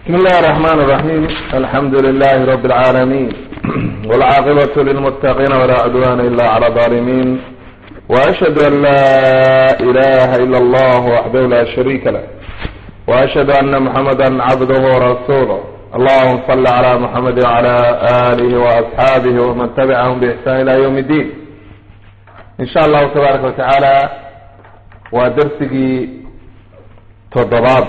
بسم الله الرحمن الرحيم الحمد لله رب العالمين والعاقبة للمتقين ولا عدوان إلا على الظالمين وأشهد أن لا إله إلا الله وحده لا شريك له وأشهد أن محمدا عبده ورسوله اللهم صل على محمد وعلى آله وأصحابه ومن تبعهم بإحسان إلى يوم الدين إن شاء الله تبارك وتعالى ودرسي تضباب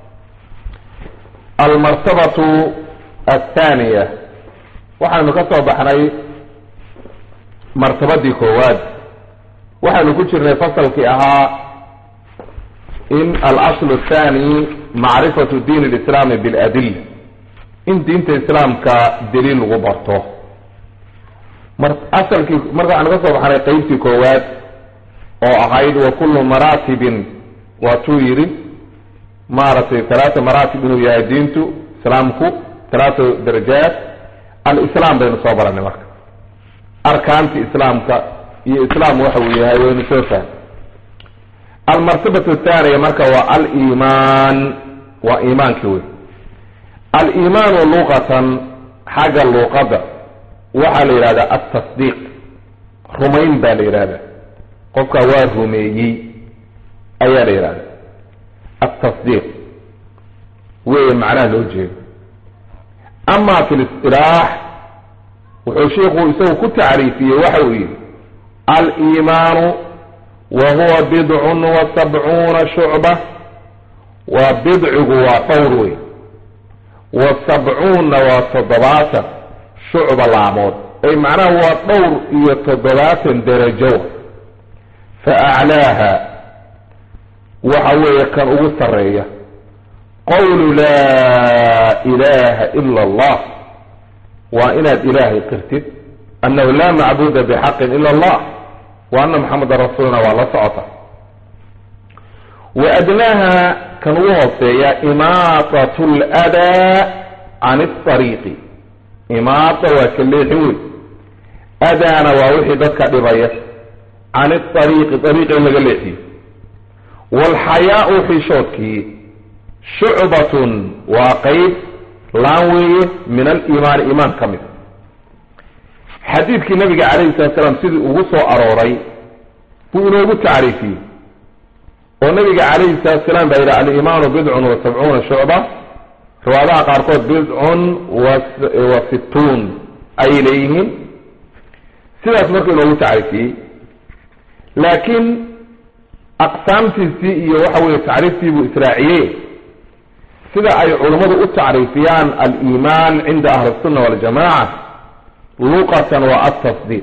almartabatu athaaniya waxaynu ka soo baxnay martabadii koowaad waxaynu ku jirnay fasalkii ahaa in alaslu athani macrifatu diin lislaami biladilla in diinta islaamka daliil lagu barto mar asalkii marka waxaynu ka soo baxnay qeybtii koowaad oo ahayd wa kullu maraatibin waatuu yidhi maaragtay talaata maraatib inuu yahay diintu islaamku talaata darajaat alislaam baynu soo baranay marka arkaanti islaamka iyo islaam waxa uu yahay waynu soo fahm almartabatu athaniya marka waa alimaan waa iimaanki wey alimaanu luqatan xagga luqadda waxaa la yidhahdaa altasdiiq rumayn baa la yidhahda qofka waa rumeeyey ayaa la yidhahda التصديق wey macnaha loo jeedo ama fi الاصطلاح wuxuu shiiku isagu ku tacriifiyey waxa uu yihi alimaanu wa huwa bidcun wa sabcuuna shucba waa bidcigu waa dhowr wey wa sabcuunna waa toddobaatan shucba laamood ay macnaha waa dhowr iyo toddobaatan derajo faaclaaha waxa weeye kan ugu sareeya qawlu laa ilaha ila allah waa inaad ilaahay qirtid annahu laa macbuda bixaqin ila allah wa ana maxameda rasuuluna waa la socota wa adnaaha kan ugu hooseeya imaatat ladaa can اطariiqi imaata waa ka leexin wey adaana waa wixii dadka dhibaya can اariiqi ariiqa in laga leexiyo walxayaau xishoodkii shucbatun waa qeyb laan weeye min aliimaani iimaan ka mid xadiidkii nabiga calayhi salatu salaam sidii ugu soo arooray buu inoogu tacriifiyey oo nabiga calayhi salatu salaam baa yidhi aliimaanu bidcun wa sabcuuna shucba riwaadaha qaarkood bidcun wa situun ayay leeyihiin sidaas markuu inoogu tacriifiyey laakiin aqsaamtiisii iyo waxa weye tacriiftii buu israaciyey sida ay culummadu u tacriifiyaan aliimaan cinda ahli الsunna waljamaca luqatan waa altasdiiq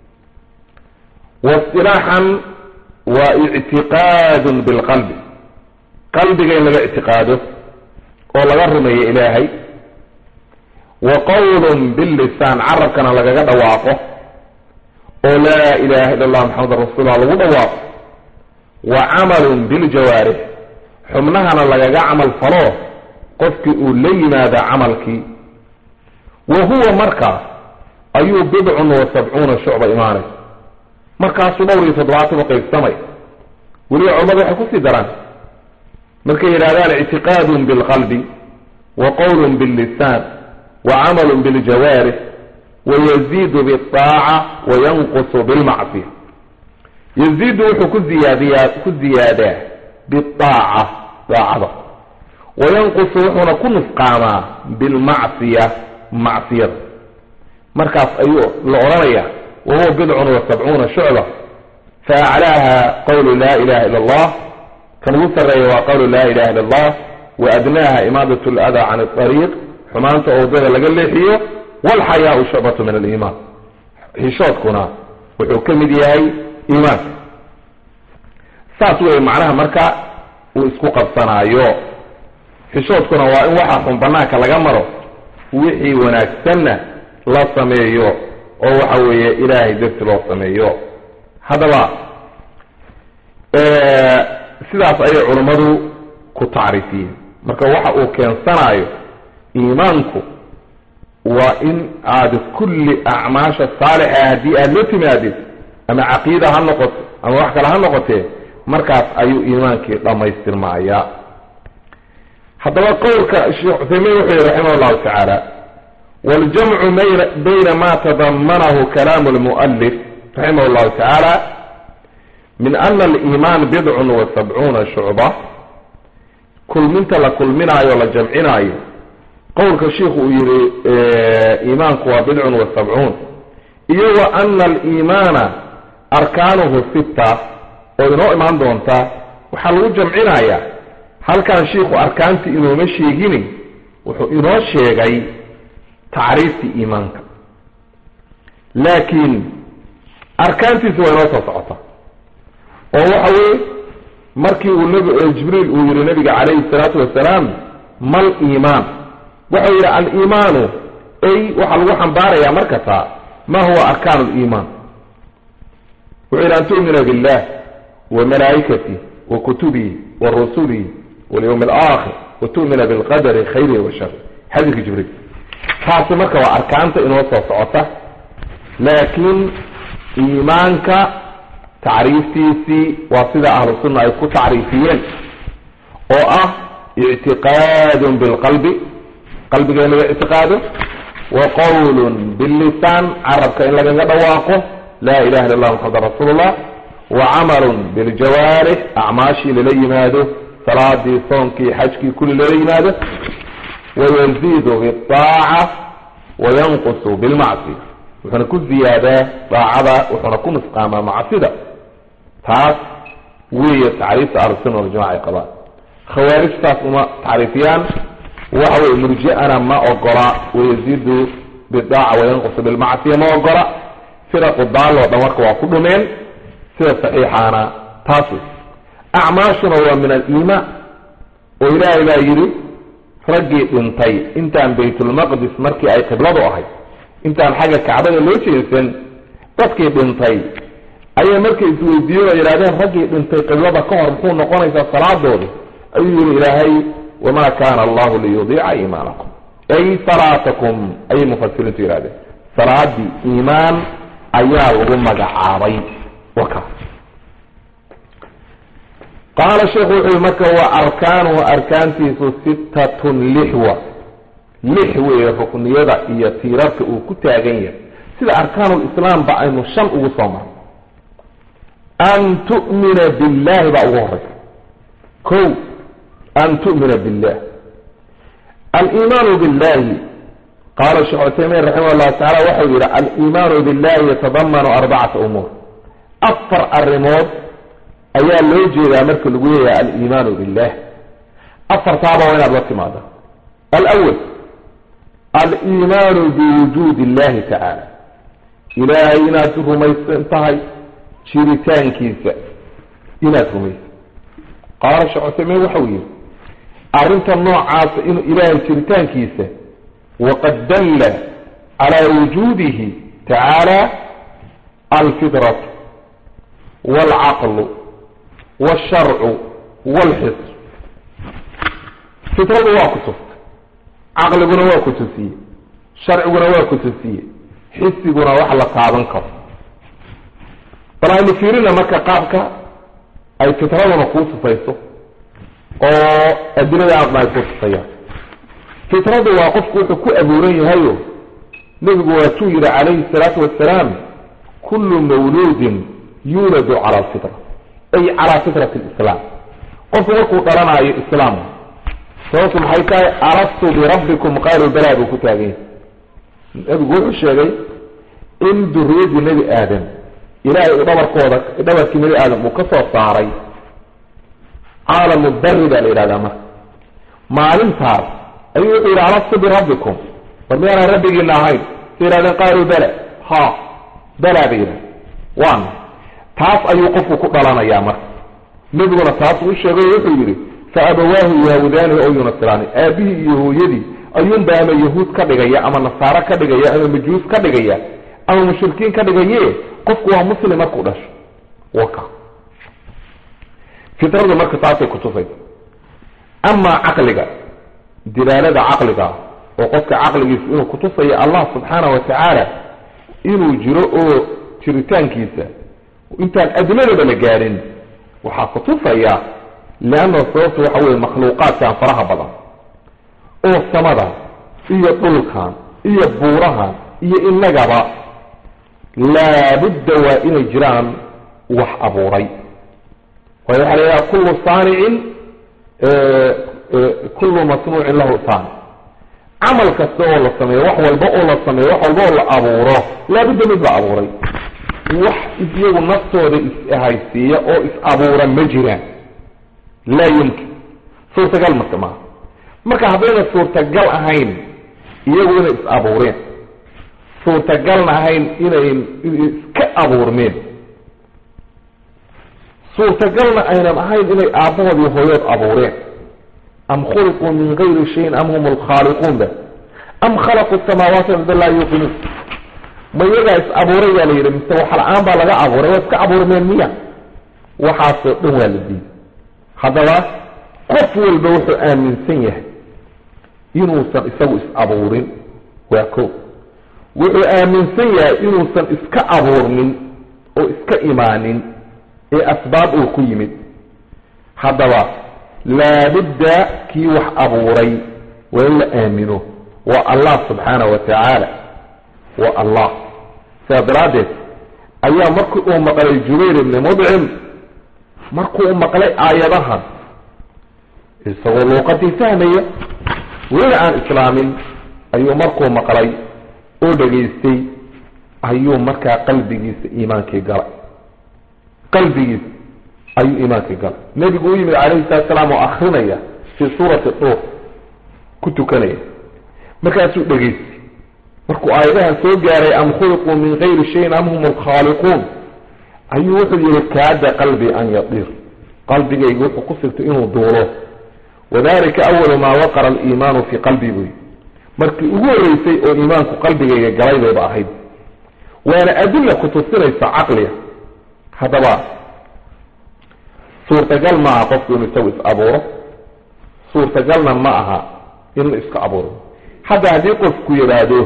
waاsطilaaxan waa ictiqaad bilqalbi qalbiga in laga ictiqaado oo laga rumeeyo ilaahay wa qowl billisaan carabkana lagaga dhawaaqo oo laa ilaha ila اllah maxameda rasuullah lagu dhawaaqo wa camalun biljawaarix xubnahana lagaga camal falo qofkii uu la yimaada camalkii wa huwa markaas ayuu bidcun wa sabcuuna shucba imaanay markaasuu dhowr iyo toddobaatan u qaybsamay weliba culamadu waxay kusii daraan markay yidhahdaan ictiqaadun bilqalbi wa qowlun billisaan wa camalun biljawaarix wa yaziidu biaaca wa yanqusu bilmacsiya yaziidu wuxuu ku ziyaadiyaa ku ziyaadaa biaaca daacada wayanqusu wuxuuna ku nusqaamaa bilmacsiya macsiyada markaas ayuu la odhanaya wa huwa bidcun wa sabcuuna shucba faaclaaha qawlu laa ilaha ila allah kan ugu sarreeya waa qawlu laa ilaha illa allah wa adnaaha imaadat ladaa can ariiq xumaanta oo waddada laga leexiyo walxayaau shucbatu min aliimaan xishoodkuna wuxuu ka mid yahay iimaanka saas wey macnaha marka uu isku qabsanaayo xishoodkuna waa in waxa xun banaanka laga maro wixii wanaagsanna la sameeyo oo waxa weeye ilaahay darti loo sameeyo haddaba sidaas ayay culummadu ku tacriifiyeen marka waxa uu keensanaayo iimaanku waa in aad kulli acmaasha saalixa haddii aada la timaadid ama caqiida ha noqoto ama wax kale ha noqotee markaas ayuu iimaankii dhammaystirmaaya haddaba qowlka sheekh cuthaymiin wuxuu yihi raximah llahu tacaala waljamcu bayna ma tadamanahu kalaamu lmu'alif raximah llahu tacaala min ana aliimaan bidcun wa sabcuuna shucba kulminta la kulminaayo la jamcinaayo qowlka shiikhu uu yihi iimaanku waa bidcun wa sabcuun iyo wa ana aliimaana arkaanuhu sita oo inoo imaan doonta waxaa lagu jamcinayaa halkan shiikhu arkaantii inooma sheegini wuxuu inoo sheegay tacriiftii iimaanka laakiin arkaantiisi waa inoo soo socota oo waxa weye markii uu nb jibriil uu yihi nabiga calayhi salaatu wasalaam mal iimaan waxau yidhi aliimaanu ay waxaa lagu xambaarayaa markasta ma huwa arkaan liimaan wuxuu yidhi an tu'mina billah wa malaa'ikatih wa kutubihi wa rusulihi walyawmi alaakhir wa tu'mina bilqadari khayrihi wa shari xadiidka jibriil taasi marka waa arkaanta inoo soo socota laakiin iimaanka tacriiftiisii waa sida ahlu sunna ay ku tacriifiyeen oo ah ictiqaadun bilqalbi qalbiga in laga ictiqaado wa qowlun billisaan carabka in lagaga dhawaaqo laa ilaha illa allah muxadan rasuulullah wa camalun biljawaarix acmaashii lala yimaado salaadii soonkii xajkii kulli lala yimaado wayaziidu biaaca wayanqusu bilmacsiya wuxuuna ku ziyaadaa daacada wuxuuna ku nusqaamaa macsida taas weeye tacriifta ahlusunna waljamaca ay qabaan khawaarijtaas uma tacriifiyaan waxa weye murji'ana ma ogola wayaziidu bidaaca wayanqusu bilmacsiya ma ogola firaqu daalloo dhan marka waa ku dhumeen sida saxiixaana taas wey acmaashuna waa min aliimaan oo ilaahay baa yidhi raggii dhintay intaan baytulmaqdis markii ay qibladu ahayd intaan xagga kacbada loo jeesan dadkii dhintay ayay markay isweydiiyeen oo yidhahdeen raggii dhintay qiblada ka hor muxuu noqonaysaa salaadooda ayuu yihi ilaahay wamaa kaana allahu liyudiica iimaanakum ay salaatakum ayay mufasiriintu yihahdeen salaadii iimaan ayaa lagu magacaabay waka qaala sheekhu wuxuu yihi marka wa arkaanuhu arkaantiisu sittatun lixwa lix weeye rukniyada iyo tiirarka uu ku taagan yahay sida arkaanulislaamba aynu shan ugu soo marno an tu'mina billahi baa ugu horeysa ko an tu'mina billah aliimaanu billahi qaala sheekh cuthaymiin raximah llahu tacala waxau yihi aliimaanu billahi yatadamanu arbacata umuur afar arrimood ayaa loo jeedaa marka lagu leeyahay aliimaanu billah afartaaba waa inaad la timaada alawal aliimaanu biwujuud illahi tacaala ilaahay inaad rumaysan tahay jiritaankiisa inaad rumaysan qaala sheekh cuthaymiin waxau yihi arrinta noocaasa inuu ilaahay jiritaankiisa waqad dalla calaa wujuudihi tacaala alfidratu waalcaqlu waalsharcu waalxis fitradu waa ku tuftay caqliguna waa ku tusiye sharciguna waa ku tusiye xisiguna wax la taaban karo bal aynu fiirina marka qaabka ay fitraduna kuu tufayso oo adilada aadna ay kuu tufayaan fitradu waa qofku wuxuu ku abuuran yahayo nebigu waatuu yihi calayhi salaatu wasalaam kullu mawluudin yuuladu cala alfitra ay calaa fitrati lislaam qofku markuu dhalanaayo islaam sababtu maxay tahay alastu birabbikum qaaluu balaa buu ku taagan yahay nebigu wuxuu sheegay in duriyadii nebi aadam ilaahay uu dhabarkooda dhabarkii nebi aadam uu ka soo saaray caalamu bari baa la yidhahdaa marka maalintaas ayuu wuxuu yidhi alastu birabbikum war miyaanaan rabbigiina ahayn sa yihahdeen qaaluu bala ha balaa bay yidhahdeen waana taas ayuu qofku ku dhalanayaa marka nebiguna taas uu sheegay oo wuxuu yidhi fa abawaahu yahudaani oo yunasiraani aabihii iyo hooyadii ayuunba ama yahuud ka dhigaya ama nasaaro ka dhigaya ama majuus ka dhigaya ama mushrikiin ka dhigaye qofku waa muslim markuu dhasho waka fitradu marka taasay kutufaysa amaa caqliga dilaalada caqliga oo qofka caqligiisa inuu kutusayo allah subxaana wa tacaala inuu jiro oo jiritaankiisa intaan adiladaba la gaadhin waxaa kutufaya leanna sababtu waxa weye makhluuqaadkan faraha badan oo samada iyo dhulkan iyo buurahan iyo innagaba laabudda waa inay jiraan wax abuuray waayo waxaa la yidhaha kullu saanicin kullu masnuucin lahu saanic camal kasta oo la sameeyo wax walba oo la sameeyo wax walba oo la abuuro laabudda mid la abuuray wax iyagu naftooda is-haysiiya oo is-abuura ma jiraan laa yumkin suurtagal marka maaha marka haddayna suurtagal ahayn iyagu inay is-abuureen suurtagalna ahayn inay iska abuurmeen suurtagalna aynan ahayn inay aabbahood iyo hooyood abuureen am khuliquu min gayri shayin am hum alkhaaliquun ba am khalaqu samaawaati arda laa yuuqinuun ma iyagaa is abuuray baa la yidhi mise wax la-aan baa laga abuuray waa iska abuurmeen miya waxaasoo dhan waa la diiday haddaba qof walba wuxuu aaminsan yahay inuusan isagu is abuurin waa ko wuxuu aaminsan yahay inuusan iska abuurnin oo iska imaanin ee asbaab uu ku yimid haddaba laabudda kii wax abuuray waa in la aamino waa allah subxaana wa tacaala waa allah sidaa daraaddeed ayaa markii uu maqlay jubayr ibni mudcim markuu u maqlay aayadahan isagoo luuqadii fahmaya weli aan islaamin ayuu markuu maqlay oo dhegaystay ayuu markaa qalbigiisa iimaankii galay qalbigiisa ayuu iimaankii galay nebigu u yimid calayhi salatu salaam oo akrinaya fii suurati duur ku tukanaya markaasuu dhegaystay markuu aayadahan soo gaaray am khuliquu min gayri shayin am hum alkhaaliquun ayuu wuxuu yihi kaada qalbii an yadiir qalbigaygu wuxuu ku sigtay inuu duulo wadalika awalu maa waqara aliimaanu fii qalbii buy markii ugu horreysay oo iimaanku qalbigayga galay bayba ahayd waana adilla kutusinaysa caqliga haddaba suurtagal ma aha qofku inuu isagu is abuuro suurtagalna ma aha inuu iska abuuro hadda haddii qofku yidhaahdo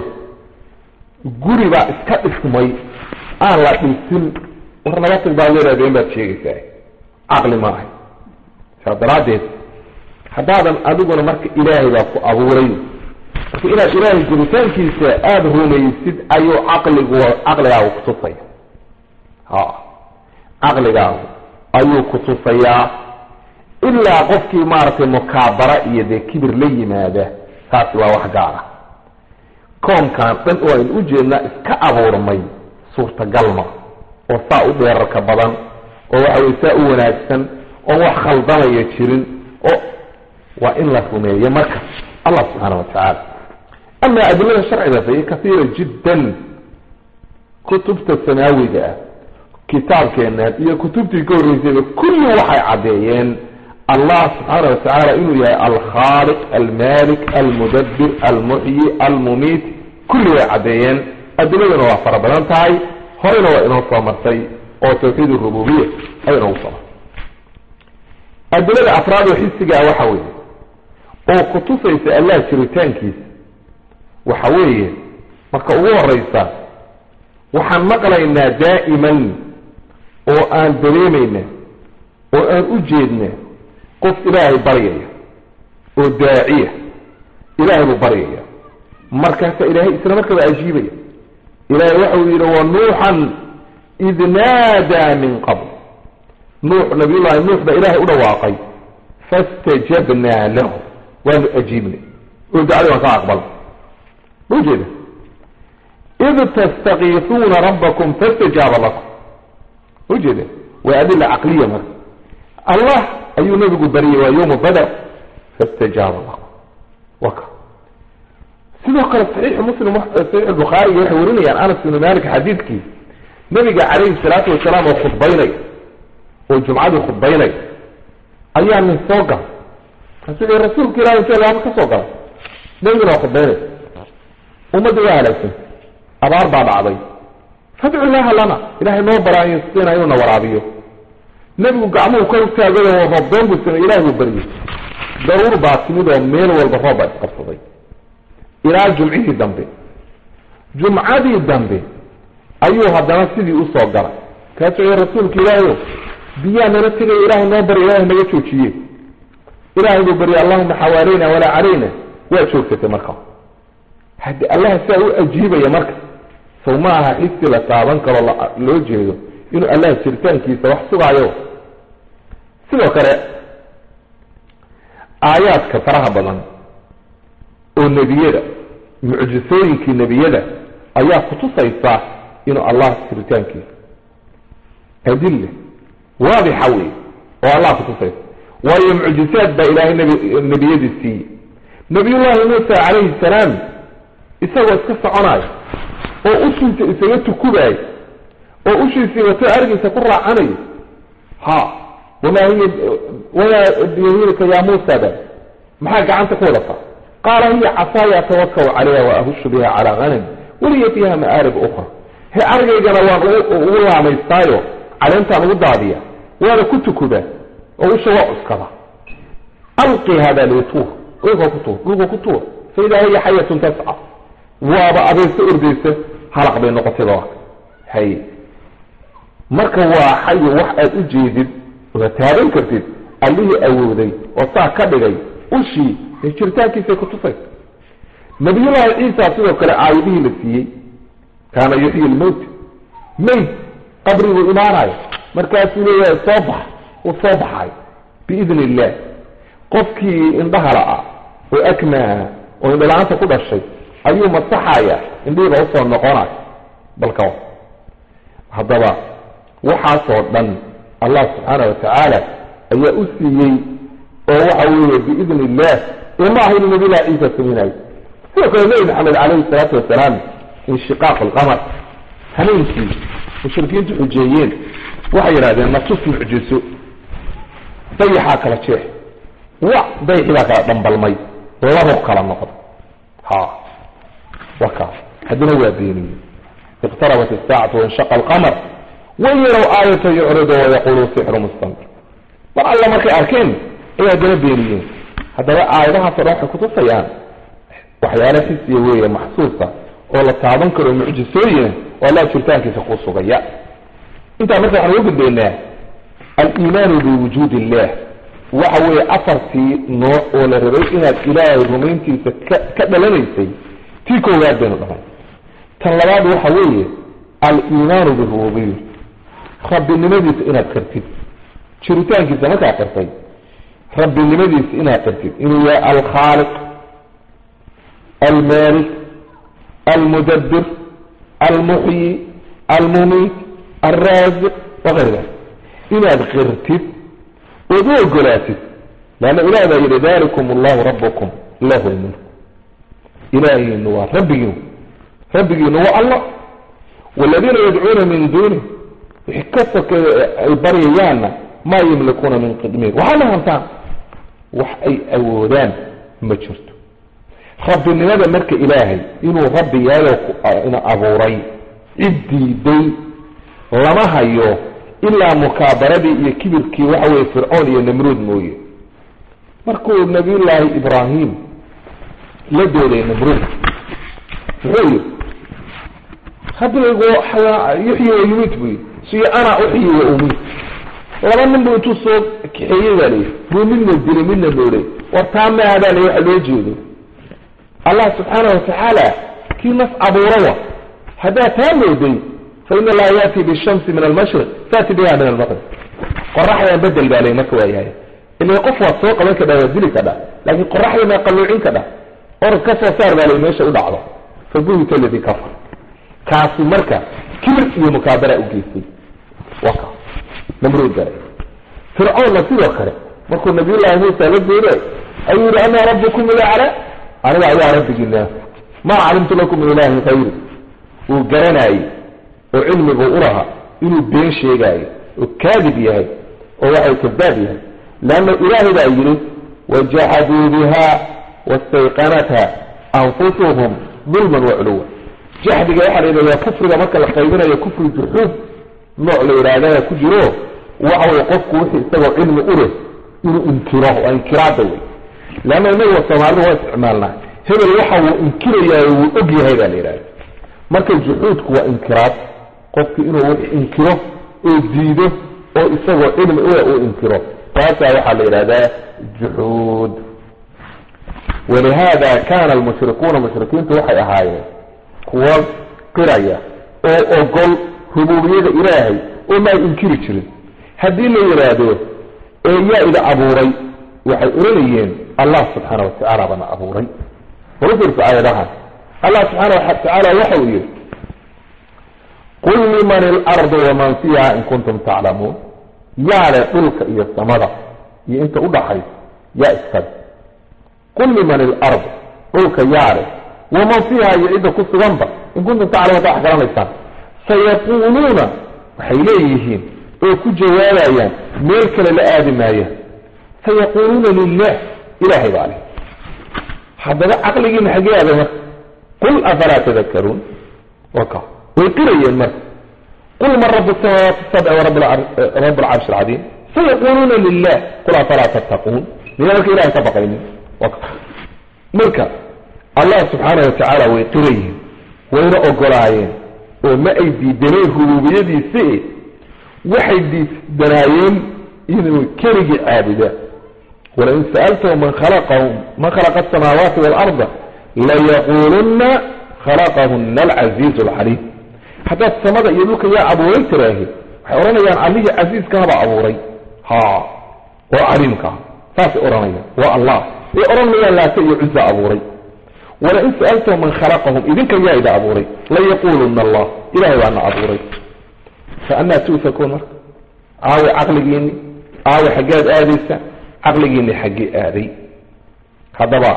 guri baa iska dhismay aan la dhisin war naga tag baad leedahay been baad sheegaysaa caqli ma ahay saa daraaddeed haddaadan adiguna marka ilaahay baa ku abuuray marka inaad ilaahay jiritaankiisa aada rumaysid ayuu caqligu caqligaagu kutusaya ha caqligaagu ayuu kutusayaa ilaa qofkii maaragtay mukaabara iyo dee kibir la yimaada taasi waa wax gaara koomkan dhan oo aynu ujeednaa iska abuurmay suurtagalma oo saa u dheerarka badan oo waxa weye saa u wanaagsan oon wax khaldamaya jirin oo waa in la rumeeyo marka allah subxaana wa tacaala ama adilada sharciga fahiy kaiira jiddan kutubta samaawiga ah kitaabkeenan iyo kutubtii ka horreysayba kulli waxay caddeeyeen allah subxaana wa tacaala inuu yahay alkhaaliq almalik almudabbir almuxyi almumiit kulli way caddeeyeen adiladuna waa fara badan tahay horeyna waa inoo soo martay oo tawxiid rububiya ay inoogu soo martay adilada afraad oo xisigaa waxa weeye oo kutusaysa allah jiritaankiisa waxa weeye marka ugu horeysa waxaan maqlaynaa daa'iman oo aan dareemayna oo aan u jeedna qof ilaahay baryaya oo daaciya ilaahay buu baryaya markaasaa ilaahay isla markaba ajiibaya ilaahay waxa uu yidhi wa nuuxan id naadaa min qabl nuux nabiyullahi nuux baa ilaahay u dhawaaqay fastajabnaa lahu waanu ajiibnay oo dacdii waan ka aqbal ma ujeeda id tastakiisuuna rabbakum fastajaaba lakum ma ujeeda waa adila caqliya marka allah ayuu nabigu baryay waa yowma badr fastajaaba lakum waka sidoo kale saxiix muslim saxiix bukhaariga waxay warinayaan anas ibnu malik xadiidkii nabiga calayhi salaatu wasalaam oo khudbaynay oo jumcadii khudbaynay ayaa nin soo gal markaasuu rasuulka ilahi intee laaba ka soo galay nabiguna waa khudbaynay ummadda waa halaagsan abaar baa dhacday fadcu ilaaha lana ilahay noo baraayo siina inuu na waraabiyo nebigu gacmuhu kor utaagay oo roobdoon buu samey ilahay buu baryay daruur baa timid oo meel walba roob baa isqabsaday ilaa jumcihii dambe jumcadii dambe ayuu haddana sidii usoo galay kaasuu rasuulka ilaahayo biyaa nala tegaya ilahay noo barya ilahay naga joojiye ilahay buu baryay allahuma xawaaleyna walaa calayna waa joogsatay marka haddii allaha saa u ajiibaya marka sow ma aha xisi la taaban karo loo jeedo inuu allaha jiritaankiisa wax sugaayo sidoo kale aayaadka faraha badan oo nebiyada mucjisooyinkii nebiyada ayaa kutusaysa inuu allah jiritaankiisa adille waadixa wey oo allah kutusaysa waayo mucjisaad baa ilaahay nb nebiyadii siiyey nabiyullaahi muusa calayhi salaam isagoo iska soconayo oo ushiisa isaga tukubaayo oo ushiisii wato argiisa ku raacanayo ha wamaa hiya wamaa biyamiinika yaa muusa ba maxaa gacanta ku wadataa qaala hiya casaaya atawakau calayha wa ahushu biha calaa hanami waliya fiiha ma'aarib ukra he argaygana waan ugu laamaystaayo caleentaan ugu daadiya waana ku tukubaa oo usha waa cuskada alqi hada lituur dhulka ku tuur dhulka ku tuur fa idaa hiya xayatun tasca waaba abeersa ordaysa halaq bay noqotay ba hay marka waa xayo wax aad u jeedid oda taaban kartid allihii awooday oo saa ka dhigay ushii ee jiritaankiisay kutusaysa nabiyullaahi ciisa sidoo kale aayadihii la siiyey kaana yuxyi lmowt mayd qabriguu imaanayo markaasuu leeyahay soo bax uu soo baxayo biidni illah qofkii indhaha la-a oo akmaha oo indhala-aanta ku dhashay ayuu masaxaya indhihiiba usoo noqonayo balka haddaba waxaasoo dhan allah subxaana watacaala ayaa u siiyey oo waxa weeye biidni illah ee ma aha inuu nabilah ciisa samaynayo sidoo kale nebi maxamed calayhi salaatu wasalaam inshiqaaq alqamar hameenkii mushrikiintu xujeeyeen waxay yidhahdeen natus mucjiso dayaxaa kala jeex wa dayaxii baa kala dhambalmay labo kala noqda ha wa kaas haddana waa beeniyey iqtarabat isaacatu wanshaqa alqamar wain yarow aayata yucridu wayaqulu sixru mustamir mar alla markay arkeen ay haddana beeniyeen haddaba aayadahaasoo dhan waxay kutusayaan waxyaala xisiya weeye maxsuusa oo la taaban karo mucjisooyina oo allah jiritaankiisa kuu sugaya intaa marka waxaan uga gudbaynaa aliimaanu biwujuudi illah waxa weeye afartii nooc oo la rabay inaad ilaahay rumayntiisa ka ka dhalanaysay tii koowaad baynu dhahay tan labaad waxa weeye aliimaanu birububiya rabbinimadiisa inaad qartid jiritaankiisa markaad qartay rabbinimadiisa inaad qartid inuu yahay alkhaaliq almaalik almudabbir almuxyi almumiit alraasiq wakayr dalik inaad qirtid ood u ogolaatid leanna ilaah baa yidhi dalikum allahu rabbukum lahu lmulk ilaahiinu waa rabbigiinu rabbigiinu waa allah waladiina yadcuuna min duunih wixii ka sokeeya ay baryayaanna maa yamlikuuna min qidmiir waxaa ma hantaan wax ay awoodaan ma jirto rabbinimada marka ilaahay inuu rabbi yahay ina abuuray cid diiday lama hayo ilaa mukaabaradii iyo kibirkii waxa weye fircoon iyo namruud mooye markuu nabiyullaahi ibraahim la dooday namruud muxuu yidhi haddaygo yuxyi wa yumiit buu yidhi siyo ana uxyi wa umiit laba nin buu intuu soo kaxeeyey baa layihi buu midna dilay midna noolay war taa maaha baa la waxa loo jeedo allah subxaana watacaala kii nas abuura wa haddaa taa mooday fain allaha yaati bishamsi min almashriq taati biha min almaqrib qoraxdan bedel baa lay marka waayahay ila qof waad soo qaban kadha waad dili kadha laakiin qoraxda maa qalluucin kadha orod ka soo saar baa lay meesha u dhacdo fabuhita aladi kafar kaasi marka kibir iyo mukaabara u geystay waa kaas namruud baa fircoonna sidoo kale markuu nabiyullaahi muusa la dooday ayuu yihi ana rabbukum ilacla aniga ayaa rabbigiina maa calimtu lakum min ilaahin hayri uu garanayey oo cilmigu u lahaa inuu been sheegaayo oo kaadib yahay oo waxay kadaab yahay leanna ilaahay baa yidhi wajaxaduu biha wastayqanatha anfusuhum dulman waculuwa jaxdiga waxaa la yidhahdaa kufriga marka la qaybinayo kufri juxuud nooc la yidhaahdaa ku jiro waxa weye qofku wixii isagoo cilmi u leh inuu inkiro waa inkiraada wey leanna inaguwa soomaalida waa isticmaalnaa hebel waxa uu inkirayaa wuu og yahay baa la yidhahda marka juxuudku waa inkiraad qofki inuu wix inkiro oo diido oo isagoo cilmi ule uu inkiro taasaa waxaa la yidhahdaa juxuud walihada kana almushrikuuna mushrikiintu waxay ahaayeen kuwo qiraya oo ogol rububiyada ilaahay oo ma ay inkiri jirin haddii la yidhaahdo ee yaa ida abuuray waxay oranayeen allah subxaana watacaala bana abuuray warufirka aayadahan allah subxaana watacaala waxa uu yihi qul liman ilardu waman fiiha in kuntum taclamuun yaale dhulka iyo samada iyo inta udhaxaysa yaa iskale qul liman ilardu dhulka yaale waman fiiha iyo cidda ku suganba in kuntum taclamuun ta wax garanaysaan sayaquuluuna waxay leeyihiin oo ku jawaabayaan meel kale la aadi maayaan sayaquuluuna lilah ilahay baa leh haddaba caqligiina xagee aaday marka qul afalaa tadakaruun waka way qirayeen marka qul man rabu samaawaati sabci warab alcarshi alcadiim sayaquuluuna lilah qul afalaa tattaquun miyaa marka ilahay ka baqaynin waka marka allah subxaana watacaala way qirayiin wayna ogolaayeen oo ma ay diidaneen rububiyadiisi waxay diidanaayeen inuu keligii caabuda walain sa'altahum man khalaqahum man khalaqa asamaawaati waalarda layaquuluna khalaqahuna alcaziizu alcaliim haddaad samada iyo dhulka yaa abuuray tiraahi waxay odhanayaan allihii casiiskahaba abuuray ha oo caliimkaha saasay odhanayaan waa allah way odhanayaan laata iyo cuza abuuray walain sa'altahum man khalaqahum idinka yaa ida abuuray layaquuluna allah ilahay baana abuuray fa anaa tuufakuun marka aawe caqligiini aawe xaggead aadaysa caqligiini xaggee aaday haddaba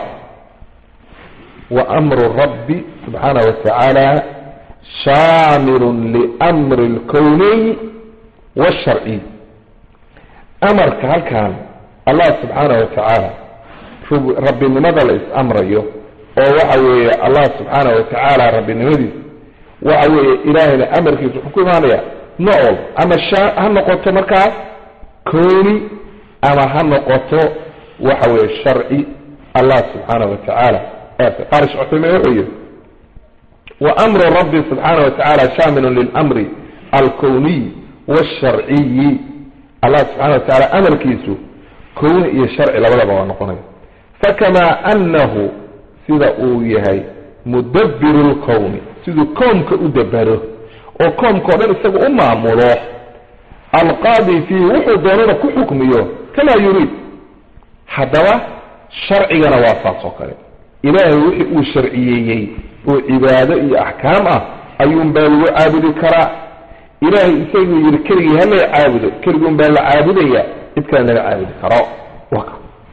wa amru rabbi subxaana watacaala shaamilun liamri alkowniy washarciy amarka halkan allah subxaana watacaala rabbinimada la is-amrayo oo waxa weeye allah subxaana watacaala rabbinimadiisa waxa weeye ilaahayna amarkiisa wuxuu ku imaanaya nool ama ha noqoto markaas kooni ama ha noqoto waxa weeye sharci allah subxaana watacaala qarish cuthaymin wuxuu yihi wa amru rabbi subxaana watacaala shaamilun lilamri alkowniy washarciyi allah subxana watacaala amarkiisu kowni iyo sharci labadaba waa noqonaya fakamaa anahu sida uu yahay mudabiru lkowni siduu koomka u dabero oo koomka o dhan isaga u maamulo alqaadi fiihi wuxuu doonana ku xukmiyo kamaa yuriid haddaba sharcigana waa saas oo kale ilaahay wixii uu sharciyeeyey oo cibaado iyo axkaam ah ayuunbaa lagu caabudi karaa ilaahay isaguu yihi keligii hala caabudo keliguun baa la caabudaya cid kale laga caabudi karo waka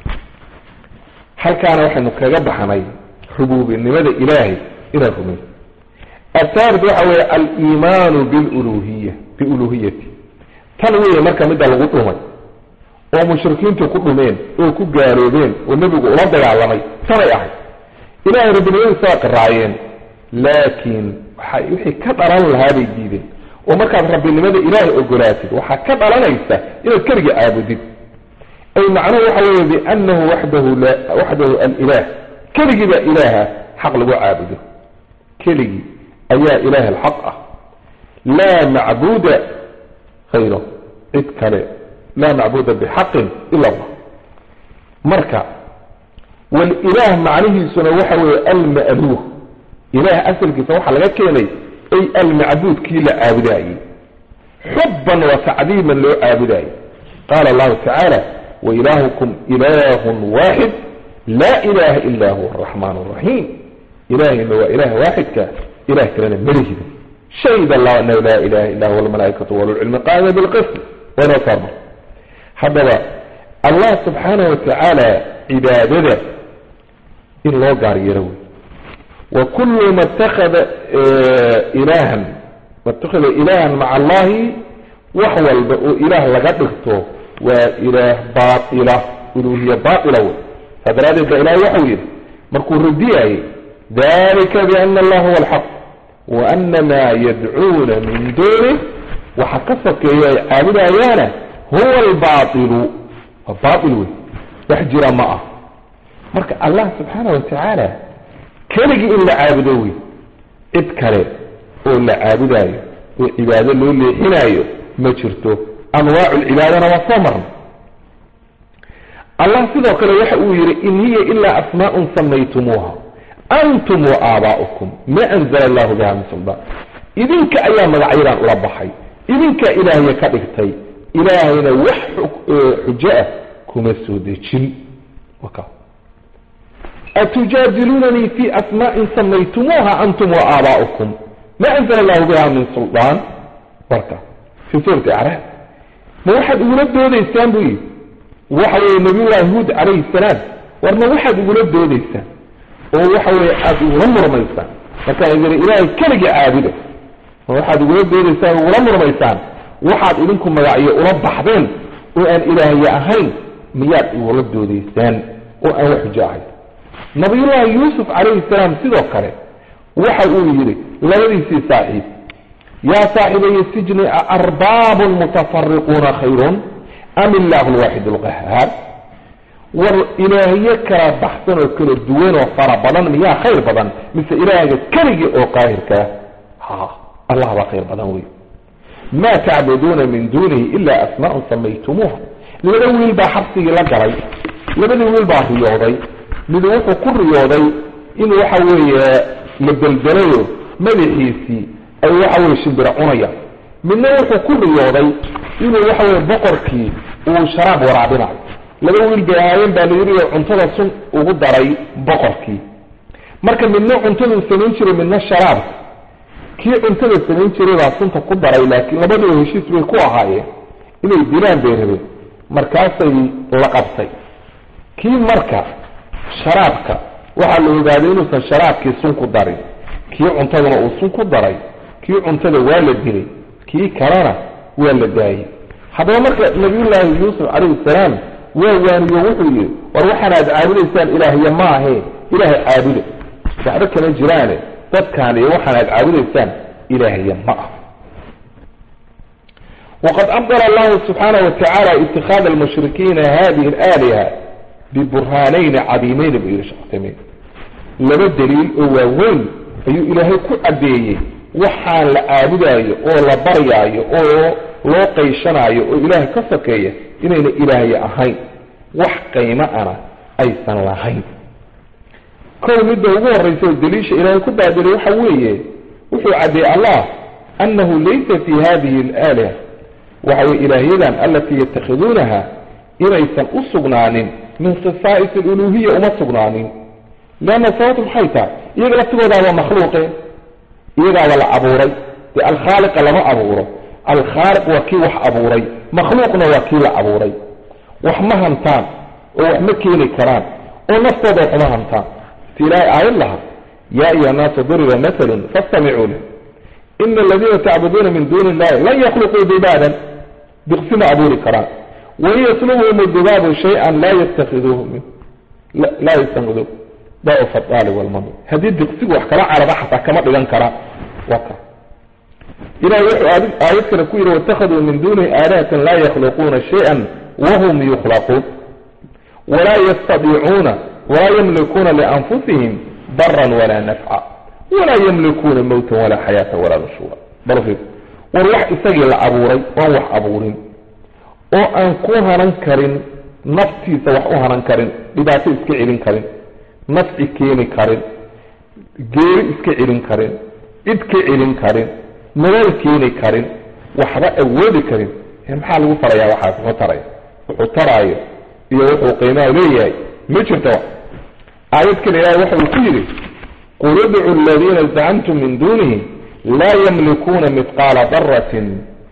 halkaana waxaynu kaga baxnay rububinimada ilaahay inaan rumayn athaalit waxa weeye aliimaanu biluluhiya biuluhiyati tan weeye marka midda lagu dhumay oo mushrikiintu ku dhumeen oo ku gaaloobeen oo nebigu ula dagaalamay tanay ahayd ilahay rabbinimadiisa waa qiraayeen laakiin waxa wixii ka dhalan lahaa bay diideen oo markaad rabbinimada ilaahay ogolaatid waxaa ka dhalanaysa inaad keligii caabudid ay macnuhu waxa weeye biannahu waxdahu waxdahu alilah keligii baa ilaaha xaq lagu caabudo keligii ayaa ilaahi alxaq ah laa macbuuda hayro cid kale laa macbuuda bixaqin ila allah marka walilaah macnihiisuna waxa weeye alma'luuh ilaah asalkiisa waxaa laga keenay ay almacbuud kii la caabudaayey xubban wa tacdiiman loo caabudaayey qaala allahu tacaala wailaahukum ilaahun waaxid laa ilaha ila huwa araxmaan araxiim ilaahayna waa ilaah waaxidka ilah kalena malihida shahid allahu anahu laa ilaha illa huwa almalaaikatu walulcilmi qaama bilqism waynoo saarma haddaba allah subxaanah watacaala cibaadada in loo gaar yeelo wey wa kullu ma itakada ilahan ma itakada ilahan maca allahi wax walba oo ilaah laga dhigto waa ilaah baaila uluhiya baaila wey saa daraadeed ba ilahay waxau yidhi markuu radiyayey dalika biana allah huwa alxaq wa ana maa yadcuuna min duunih waxa ka sokeeya ay caabudayaana huwa albailu waa baail wey wax jira ma ah marka allah subxaana watacaala keligii in la caabudo wey cid kale oo la caabudaayo oo cibaado loo leexinaayo ma jirto anwaacu lcibaadana waa soo marna allah sidoo kale waxa uu yidhi in hiya ilaa asmaa'un samaytumuuha antum wa aabaa'ukum ma anzala allahu biha min suldaan idinka ayaa magacyadan ula baxay idinkaa ilaahaya ka dhigtay ilaahayna wax xujo ah kuma soo dejin atujaadilunanii fi asmaa'in samaytumuuha antum wa aabaa'ukum ma anzala allahu biha min suldaan warka fii suurati acraab ma waxaad igula doodaysaan buu yidhi waxa weeye nabiyullaahi huud calayhi salaam war ma waxaad igula doodaysaan oo waxa weeye aada igula murmaysaan markaan idin ilaahay keligii caabuda ma waxaad igula doodaysaan igula murmaysaan waxaad idinku magacyo ula baxdeen oo aan ilaahye ahayn miyaad igula doodaysaan oo aan wax xujo ahayn nabiyullaahi yuusuf calayhi salaam sidoo kale waxa uu yidhi labadiisii saaxiib yaa saaxiibaya sijni aarbaabun mutafariquuna khayrun am illaahu alwaaxid alqahaar war ilaahyo kala baxsan oo kala duwan oo fara badan miyaa khayr badan mise ilaahga keligii oo qaahirkaa ha allah baa khayr badan wey ma tacbuduuna min duunihi ilaa asmaa'un samaytumuuha laba wiil baa xabsigii la galay labadii wiil baa riyooday mid wuxuu ku riyooday in waxa weeye la beldelayo madaxiisii ay waxa weye shimbiro cunaya midna wuxuu ku riyooday inuu waxa weye boqorkii uu sharaab waraabinayo laba wiil bay ahaayeen baa layidhi oo cuntada sun ugu daray boqorkii marka midna cuntaduu samayn jiray midna sharaabka kii cuntada samayn jiray baa sunta ku daray laakiin labadaba heshiis bay ku ahaayeen inay dilaan bay rabeen markaasay la qabtay kii marka sharaabka waxaa la ogaaday inuusan sharaabkii sun ku darin kii cuntaduna uu sun ku daray kii cuntada waa la dilay kii kalena waa la daayey haddaba marka nabiyullaahi yuusuf calayhi salaam waa waaniyo wuxuu yidhi war waxaan aad caabudaysaan ilaahya ma ahe ilaahay caabuda waxba kama jiraane dadkaan iyo waxaan aad caabudaysaan ilaahya ma ah waqad abdala allahu subxaanahu watacaala itikaada almushrikiina hadihi alaaliha biburhaanayni cadiimeyn buu yidhi shaqtamiin laba daliil oo waaweyn ayuu ilaahay ku caddeeyey waxaan la caabudaayo oo la baryaayo oo loo qayshanayo oo ilaahay ka sokeeya inayna ilaahya ahayn wax qiimo ana aysan lahayn kow midda ugu horraysa oo daliisha ilaahay ku baadilay waxa weeye wuxuu caddeeyey allah annahu laysa fi hadihi alaaliha waxa weye ilaahyadan alatii yatakhiduunaha inaysan u sugnaanin min khasaa'is aluluhiya uma sugnaanin leanna sababtu maxay tahay iyaga laftigoodaaba makhluuqe iyagaaba la abuuray dee alkhaaliqa lama abuuro alkhaaliq waa kii wax abuuray makhluuqna waa kii la abuuray wax ma hantaan oo wax ma keeni karaan oo naftooda wax uma hantaan si ilaahay aayad laha yaa ayuha annaasu duriba matalun fastamicuu leh ina aladiina tacbuduuna min duuni illahi lan yakhluquu dibaadan diqsi ma abuuri karaan wain yaslubhum dibaabu shay-an laa yattakiduuhu min laa yastankiduuh dacufa aalib walmamid haddii diqsigu wax kala caraba xataa kama dhigan karaan waka ilahay wuxuu aayad kale ku yidhi waitakaduu min duunihi aalihatan laa yakhluquuna shay-an wahum yukhlaquun walaa yastadiicuuna walaa yamlikuuna lianfusihim daran walaa nafca walaa yamlikuuna mowtan walaa xayaata walaa nushuura bal war wax isagii la abuuray oan wax abuurin oo aan ku hanan karin naftiisa wax u hanan karin dhibaato iska celin karin nafci keeni karin geeri iska celin karin cid ka celin karin nabal keeni karin waxba awoodi karin maxaa lagu farayaa waxaas wuxuu taraya wuxuu taraayo iyo wuxuu qiimaha leeyahay ma jirto aayad kale ilaahay waxa uu ku yidhi qul idcu aladiina zacamtum min duunihi laa yamlikuuna midqaala daratin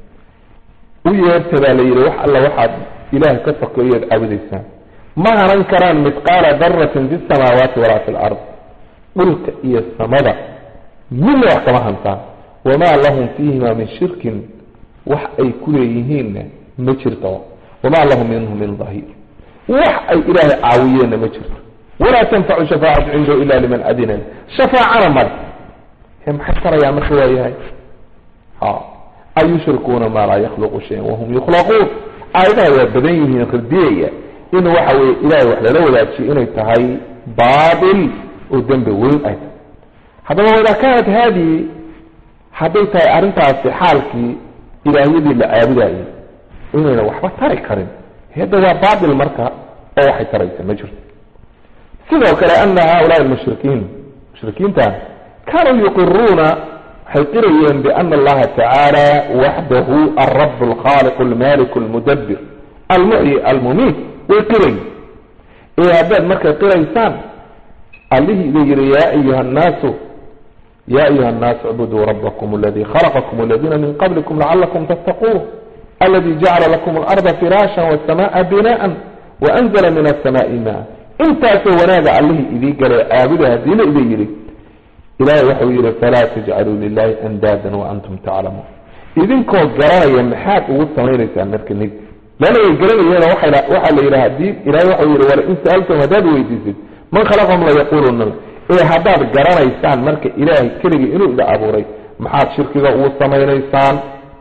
u yeerta baa la yidhi wax alla waxaad ilaah ka sokeeyoad caabudaysaan ma hanan karaan midqaala daratin fi samaawaati walaa fi lard dhulka iyo samada midna wax kama hantaan wamaa lahum fiihima min shirkin wax ay ku leeyihiinna ma jirto wamaa lahum minhu min dahiir wax ay ilaahay caawiyeenna ma jirto walaa tanfacu shafaacatu cindahu ila liman adina shafaacana male maxay tarayaan marka waayahay ha ayushrikuuna maa laa yakhluqu shayan wahum yukhlaquun aayadaha waa badan yihiin radiyaya in waxa weye ilahay wax lala wadaajiyo inay tahay baatil oo dembi weyn ay tahay haddaba waidaa kaanat haadihi hadday tahay arrintaasi xaalkii ilaahyadii la caabudayay inayna waxba tari karin hadda waa baatil marka oo waxay taraysa ma jirto sidoo kale ana haulaai almushrikiin mushrikiintan kaanuu yuqiruuna waxay qirayeen biana allaha tacaala waxdahu alrab alkhaaliq almalik almudabir almuxyi almumiit way qirayen ee haddaad markay qiraysaan allihii idin yihi yaa ayuha annaasu ya ayuha annaasu icbuduu rabbakum aladii khalaqakum aladiina min qablikum lacalakum tattaquun aladi jacala lakum alarda firaashan wasamaa binaan waanzala min asamaai maa intaasoo wanaaga allihii idii galay caabuda hadiina idin yidhi ilahay waxau yihi falaa tajcaluu lilahi andaadan waantum taclamuun idinkoo garanaya maxaad ugu samaynaysaan marka nid lana way garanayeen waxaa la yidhi hadii ilahay waxau yihi wala in sa'altum haddaad weydiisid man khalaqahum layaquluna ee haddaad garanaysaan marka ilaahay keligii inuu ida abuuray maxaad shirkiga ugu samaynaysaan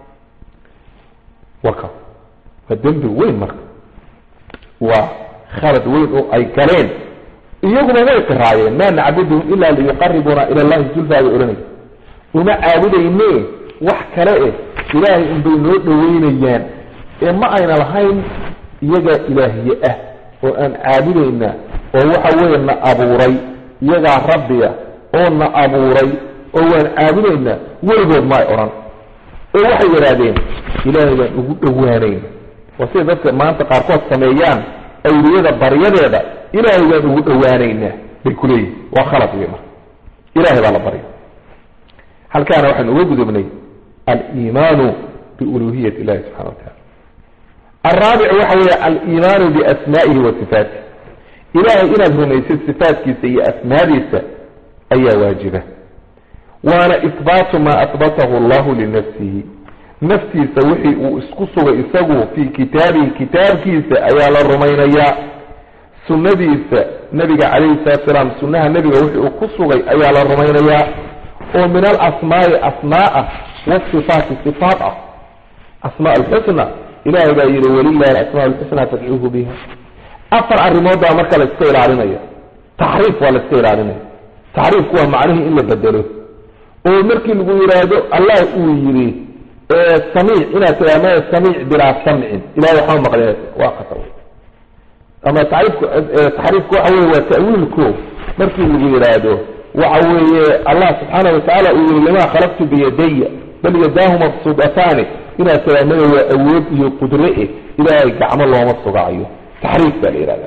waka waa dembi weyn marka waa khalad weyn oo ay galeen iyaguna way qiraayeen maa nacbuduhum ila liyuqaribuuna ila llahi zulfaa bay odhanay uma caabudayne wax kale eh ilaahay unbay noo dhaweynayaan ee ma ayna lahayn iyagaa ilaahiye ah oo aan caabudaynaa oo waxa weeye na abuuray iyagaa rabbiga oo na abuuray oo waan caabudaynaa weligood ma ay odhan oo waxay yidhaahdeen ilaahay baan ugu dhowaanayna waa sida dadka maanta qaarkood sameeyaan awliyada baryadeeda ilaahay baan ugu dhowaanaynaa bay ku leeyihin waa khalad wey marka ilahay baa la barya halkaana waxaan uga gudubnay aliimaanu biuluhiyat illahi subxana wa tacala alraabic waxa weeye aliimaanu biasmaa'ihi wa sifaatih ilahay inaad rumaysid sifaatkiisa iyo asmaadiisa ayaa waajiba waana ihbaatu maa ahbatahu allahu linafsihi naftiisa wixii uu isku sugay isagu fii kitaabihi kitaabkiisa ayaa la rumaynayaa sunnadiisa nebiga calayhi salatu salaam sunnaha nebiga wixii uu ku sugay ayaa la rumaynayaa oo min alasmaai asmaa ah wasifaati sifaat ah asmaa alxusna ilahay baa yihi walilahi alasmaa alxusna fadcuuhu biha afar arrimood baa marka la iska ilaalinaya taxriif waa la iska ilaalinaya taxriifku waa macnihii in la bedelo oo markii lagu yidhaahdo allah uu yidhi samiic inaad tiraa maya samiic bilaa samcin ilahay waxaa maqle waa khatar ama taxriifku taxriifku waxa weye waa ta'wiilko markii lagu yidhaahdo waxa weeye allah subxaana watacaala uu yihi limaa khalaqtu biyadaya bal yadaahu mabsuudataani inaad tiraa maya waa awood iyo qudre eh ilaahay gacmo looma sugacayo taxriif baa la yihahda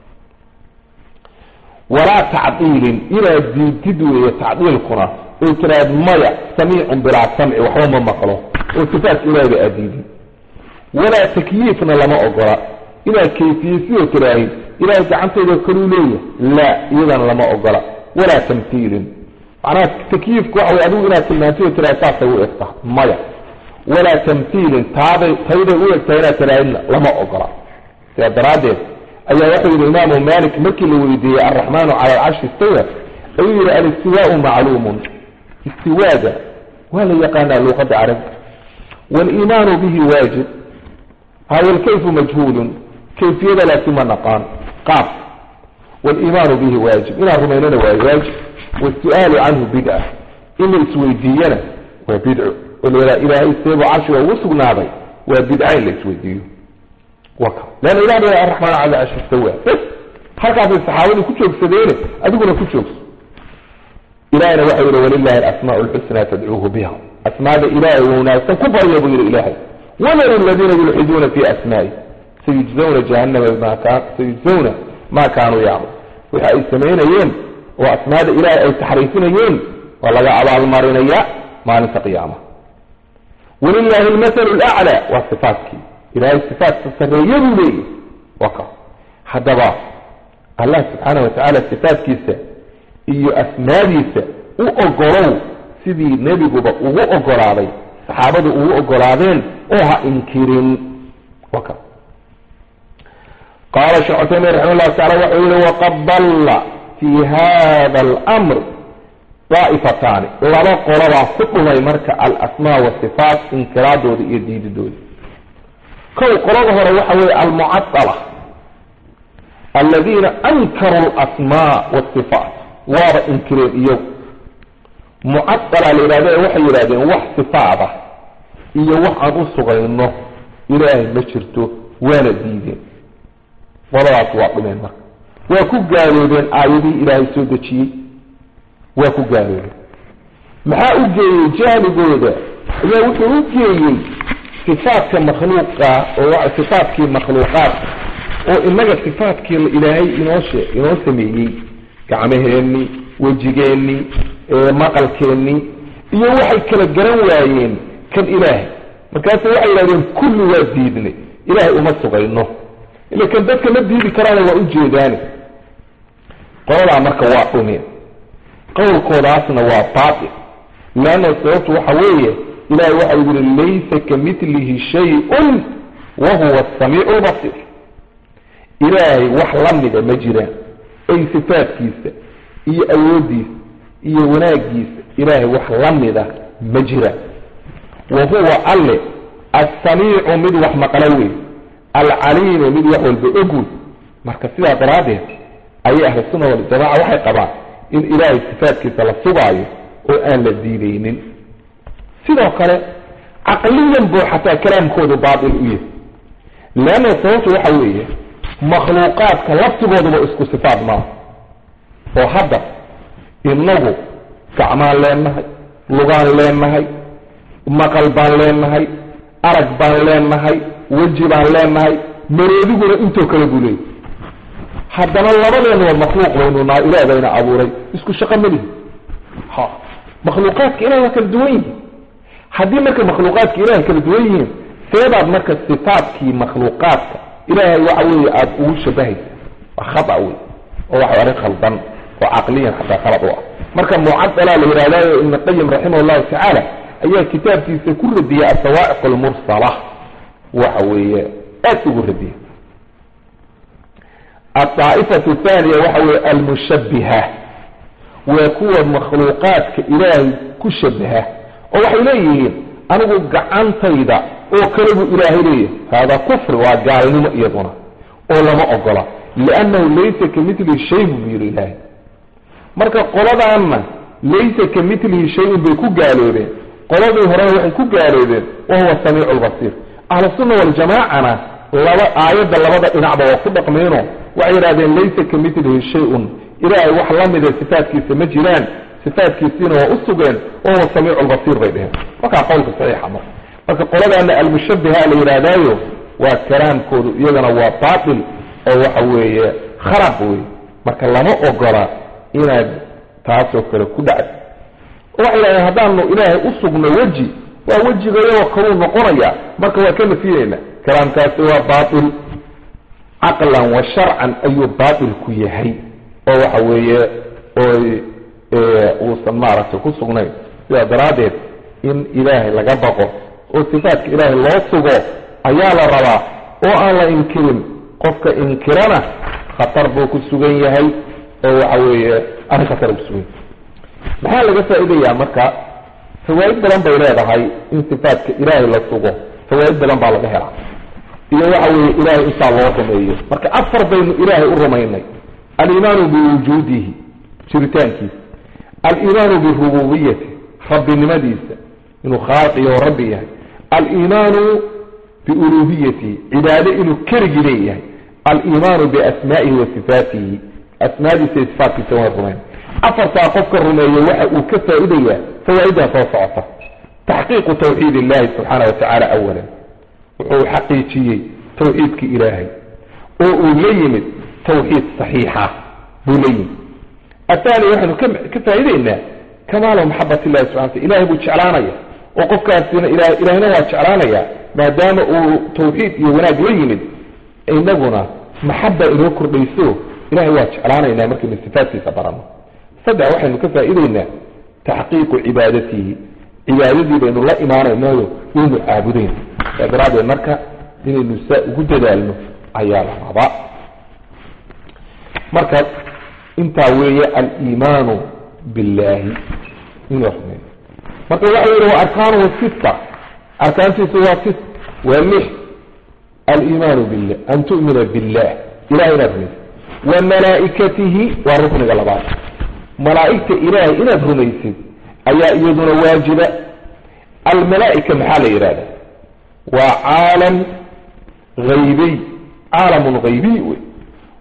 walaa tacdiilin inaad diidid weeye tacdiilkuna oo tiraad maya samiicun bilaa samci waxba ma maqlo oo sifaatka ilaahayba aad diidin walaa takyiifna lama ogola inaad kayfiyeysidoo tiraahid ilaahay gacantayda kaluu leeyahay laa iyadana lama ogola walaa tamhiilin macnaha takyiifku waxa way adigu inaad tilmaantid oo tiraahid saasay u egtaha maya walaa tamhiilin taaday tayday u egtahay inaad tiraahidna lama ogola sidaa daraaddeed ayaa wuxuu yihi imaamu malik markii la weydiiyey alraxmaanu cala alcarshi istawa ayuu yihi alistiwaau macluumun istiwaaga waa la yaqaanaa luuqadda carabiga waaliimaanu bihi waajib hawalkayfu majhuulun kayfiyada laakiin ma naqaan qaab waaliimaanu bihi waajib inaan rumaynana waa waajib wasu-aalu canhu bidca in la isweydiiyana waa bidco oo la yidhaha ilaahay seebuu carshiga ugu sugnaaday waa bidca in la isweydiiyo waka leanna ilah ba araxmaan cala carshi istawa bas halkaasay saxaabadii ku joogsadeene adiguna ku joogso ilahayna waxau yihi walilahi alasmaau lxusna fadcuuhu biha asmaada ilaahay wanaagsan ku barya buu yihi ilaahay wadaru aladiina yulxiduuna fi asmaa'i sayujzawna jahannama bima kaan sayujzawna maa kaanuu yacmal waxa ay samaynayeen oo asmaada ilaahay ay taxriifinayeen waa laga abaalmarinaya maalinta qiyaama walilahi almathalu laclaa waa sifaatkii ilahay sifaatka sarreeya buu leeyahy waka haddaba allah subxaana wa tacaala sifaatkiisa iyo asmaadiisa u ogolow sidii nebiguba ugu ogolaaday saxaabadu ugu ogolaadeen oo ha inkirin waka qaala sheekh cutaymin raxima llahu tacala wuxuu yihi waqad dalla fii hada alamr daa'ifataani laba qolobaa ku dhumay marka alasmaa wasifaat inkiraadooda iyo diididooda kow qolada hore waxa weeye almucadala aladiina ankaruu alasmaa wasifaat waaba inkireen iyagu mucadala la yidhahda ee waxay yidhahdeen wax sifaada iyo wax aan u sugayno ilaahay ma jirto waana diideen qoladaas waa dhumeen marka waa ku gaaloobeen aayadihii ilaahay soo dejiyey waa ku gaaloobeen maxaa u geeyey jahligooda ayaa wuxuu u geeyey sifaadka makhluuqa oo sifaadkii makhluuqaadka oo inaga sifaadkii ilaahay inoo shee inoo sameeyey gacmaheenni wejigeenni maqalkeennii iyo waxay kala garan waayeen kan ilaahay markaasu waxay yidhahdeen kulli waa diidnay ilaahay uma sugayno ila kan dadka ma diidi karaana waa ujeedaani qoladaa marka waa dhumeen qowlkoodaasna waa baatil leanna sababtu waxa weeye ilahay waxa uu yihi laysa kamilihi shay-un wa huwa asamiicu lbasiir ilaahay wax la mida ma jiraan ay sifaadkiisa iyo awooddiisa iyo wanaagiisa ilaahay wax la mida ma jiraan wa huwa alle assamiicu mid wax maqlo wey alcaliimu mid wax walba og wey marka sidaa daraaddeed ayay ahlu sunna waljamaca waxay qabaan in ilaahay sifaadkiisa la sugaayo oo aan la diidaynin sidoo kale caqliyan buu xataa kalaamkoodu baatil u yahay leanna sababtu waxa weeye makhluuqaadka laftigooduba isku sifaad maaha oo hadda inagu gacmaan leenahay lugaan leenahay maqal baan leenahay arag baan leenahay weji baan leenahay maroodiguna intoo kale buu leeyay haddana labadeenuba makhluuq baynu naa ilaah bayna abuuray isku shaqo malihi ha makhluuqaadka ilahay waa kala duwan yihin haddii marka makhluuqaadka ilahay kala duwan yihiin seebaad marka sifaadkii makhluuqaadka ilaahay waxa weeye aada ugu shabahaysa waa khata wey oo waxa arrin khaldan oo caqliyan xataa khalad u ah marka mucadalaa la yihahdayo ibn qayim raximah llahu tacaala ayaa kitaabkiisa ku radiyay asawaa'iq almursala waxa weeye aad ugu radiyay aldaa'ifatu thaniya waxa weeye almushabbiha waa kuwa makhluuqaadka ilaahay ku shabaha oo waxay leeyihiin anigu gacantayda oo kale buu ilaahay leeyahay hada kufri waa gaalnimo iyaduna oo lama ogola liannahu laysa kamilihi shay buu yidhi ilaahay marka qoladaanna laysa kamilihi shay-un bay ku gaaloobeen qoladii horena waxay ku gaaloobeen wa huwa samiicu lbasiir ahlusunna waljamaacana laba aayadda labada dhinacba waa ku dhaqmeeno waxay yidhahdeen laysa kamilihi shay-un ilaahay wax la mida sifaadkiisa ma jiraan sifaadkiisiina waa u sugeen wa huwa samiicu lbasiir bay dheheen markaa qowlka saxiixa marka marka qoladaana almushabiha la yidhaahdaayo waa kalaamkoodu iyagana waa baatil oo waxa weeye kharab wey marka lama ogola inaad taasoo kale ku dhacdo waxay yidhahdeen haddaanu ilaahay u sugno weji waa wejigayagoo kaluu noqonaya marka waa ka nafiyeyna kalaamkaasi waa baatil caqlan wa sharcan ayuu baatil ku yahay oo waxa weeye oo uusan maaragtay ku sugnayn sidaa daraaddeed in ilaahay laga baqo oo sifaadka ilaahay loo sugo ayaa la rabaa oo aan la inkirin qofka inkirana khatar buu ku sugan yahay oo waxa weeye arrin khatar ku sugan yahay maxaa laga faa'iidayaa marka fawaa'id badan bay leedahay in sifaadka ilaahay la sugo fawaa'id badan baa laga helaa iyo waxa weeye ilaahay intaa loo rumeeyo marka afar baynu ilaahay u rumaynay aliimaanu biwujuudihi jiritaankiisa aliimaanu birububiyati rabbinimadiisa inuu khaaliqiyo oo rabbi yahay aliimaanu biuluhiyatihi cibaade inuu keligii leeyahay aliimaanu biasmaa'ihi wa sifaatihi asmaadiisa iyo sifaatkiisa waa rumayn afartaa qofka rumeeya waxa uu ka faa'idayaa fawaa'idaa soo socota taxqiiqu tawxiid illahi subxaana wa tacaala awalan wuxuu xaqiijiyey tawxiidkii ilaahay oo uu la yimid tawxiid saxiixa buu la yimid athani waxaynu ka faa'idaynaa kamaalu maxabat illahi subxana tala ilahay buu jeclaanaya oo qofkaasina ila ilahina waa jeclaanaya maadaama uu tawxiid iyo wanaag la yimid inaguna maxaba inoo kordhayso ilahay waa jeclaanaynaa markaynu sifaadkiisa barano saddex waxaynu ka faa'idaynaa taxqiiqu cibaadatihi cibaadadii baynu la imaanaynayo waynu caabudayn saa daraaddeed marka inaynu saa ugu dadaalno ayaa la rabaa marka intaa weeye aliimaanu billahi inuu rumeeyo marka waxa yihi wa arkaanuhu sita arkaantiisu waa sit waa lix aliimaanu billah an tu'mina billah ilahay inaad rumaysid wa malaa'ikatihi waa rukniga labaad malaa'igta ilaahay inaad rumaysid ayaa iyaduna waajiba almalaa'ika maxaa la yidhahda waa caalam haybiy caalamun haybiy wey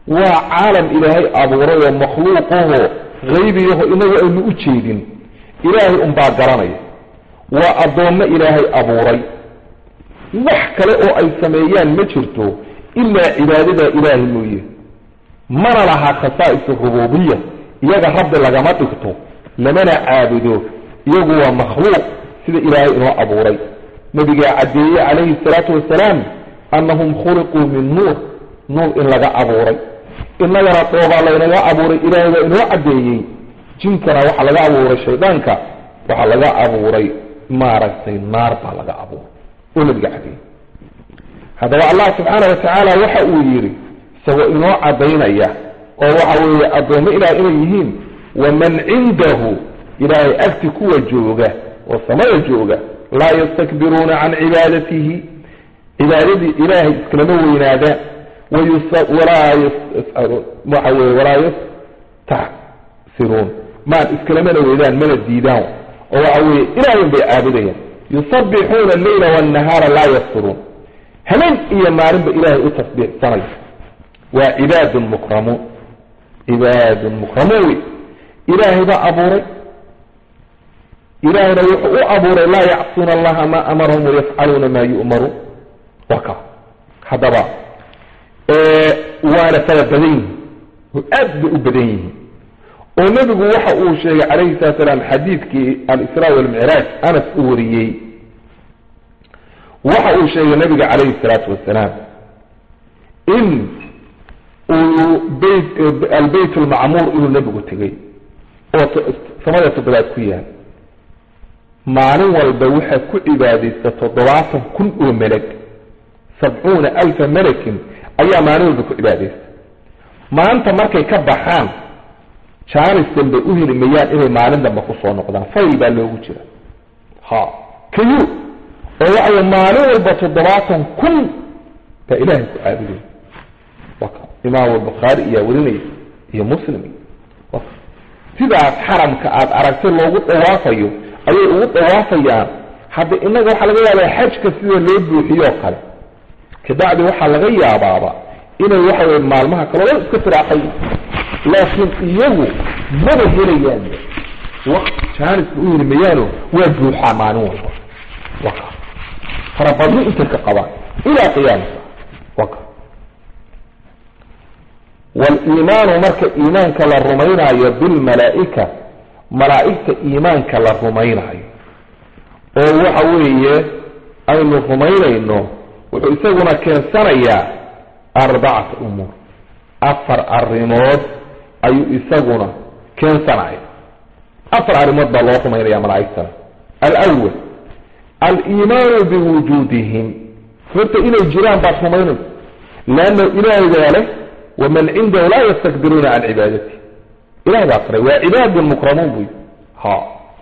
waa caalam ilaahay abuuray oo makhluuqahoo haybiyaho inagu aynu u jeedin ilaahay unbaa garanaya waa addoommo ilaahay abuuray wax kale oo ay sameeyaan ma jirto ilaa cibaadadaa ilaahay mooye mana laha khasaa'is rububiya iyaga rabbi lagama dhigto lamana caabudo iyagu waa makhluuq sida ilaahay inoo abuuray nabigaa caddeeye calayhi salaatu wasalaam annahum khuliquu min nuur nuur in laga abuuray innagana dhoobaa laynaga abuuray ilaahay baa inoo caddeeyey jinkana waxaa laga abuuray shaydaanka waxaa laga abuuray maaragtay naar baa laga abuuray oo nabiga caddeeyey haddaba allah subxaana wa tacaala waxa uu yidhi isagoo inoo caddaynaya oo waxa weeye addoommo ilaah inay yihiin waman cindahu ilaahay agti kuwa jooga oo samada jooga laa yastakbiruuna can cibaadatihi cibaadadii ilaahay iskalama weynaadaan walaa waxa weye walaa yastacsiruun maan iskalamana weydaan mana diidaan oo waxa weye ilaahay bay caabudayaan yusabbixuuna alleyla waannahaara laa yafturuun habeen iyo maalinba ilaahay u tasbiixsanaya waa cibaadun mukramuun cibaadun mukramuun wey ilaahay baa abuuray ilaahayna wuxuu u abuuray laa yacsuuna allaha maa amarahum wayafcaluuna maa yu'maruun waa ka haddaba waana fara badan yihin oo aad bay u badan yihiin oo nebigu waxa uu sheegay calayhi salatu salaam xadiidkii alisraa walmicraaj anas u wariyey waxa uu sheegay nabiga calayhi salaatu wasalaam in uu beyt albeyt almacmuur inuu nebigu tegey oo samada toddobaad ku yaal maalin walba waxaa ku cibaadaysta toddobaatan kun oo melag sabcuuna alfa malakin ayaa maalin walba ku cibaadaysta maanta markay ka baxaan jaanis dambe u heli mayaan inay maalin dambe kusoo noqdaan fayl baa loogu jira ha kayu oo waxawy maalin walba toddobaatan kun baa ilaahay ku caabudaya imaam albukhaari iyaa warinaya iyo muslim sidaas xaramka aada aragtay loogu dhawaafayo ayay ugu dhawaafayaan hadda inaga waxaa laga yaabaa xajka sida loo buuxiyoo kale kabacdi waxaa laga yaabaaba inay waxa weye maalmaha kale o iska firaaxay laakiin iyagu maba helayaan waqti jaaniska u heli mayaano waa buuxaa maalin walba waka farabadni intay ka qabaan ilaa qiyaamasa waka waliimaanu marka iimaanka la rumaynaayo bilmalaaika malaa'igta iimaanka la rumaynaayo oo waxa weeye aynu rumaynayno wuxuu isaguna keensanayaa arbacata umuur afar arrimood ayuu isaguna keensanaya afar arrimood baa loo rumaynaya malaa'igtana alawal aliimaanu biwujuudihim horta inay jiraan baad rumaynaysa leanna ilaahay baa leh waman cindahu laa yastakbiruuna can cibaadati ilahay baa faray waa cibaadun mukramuun buy ha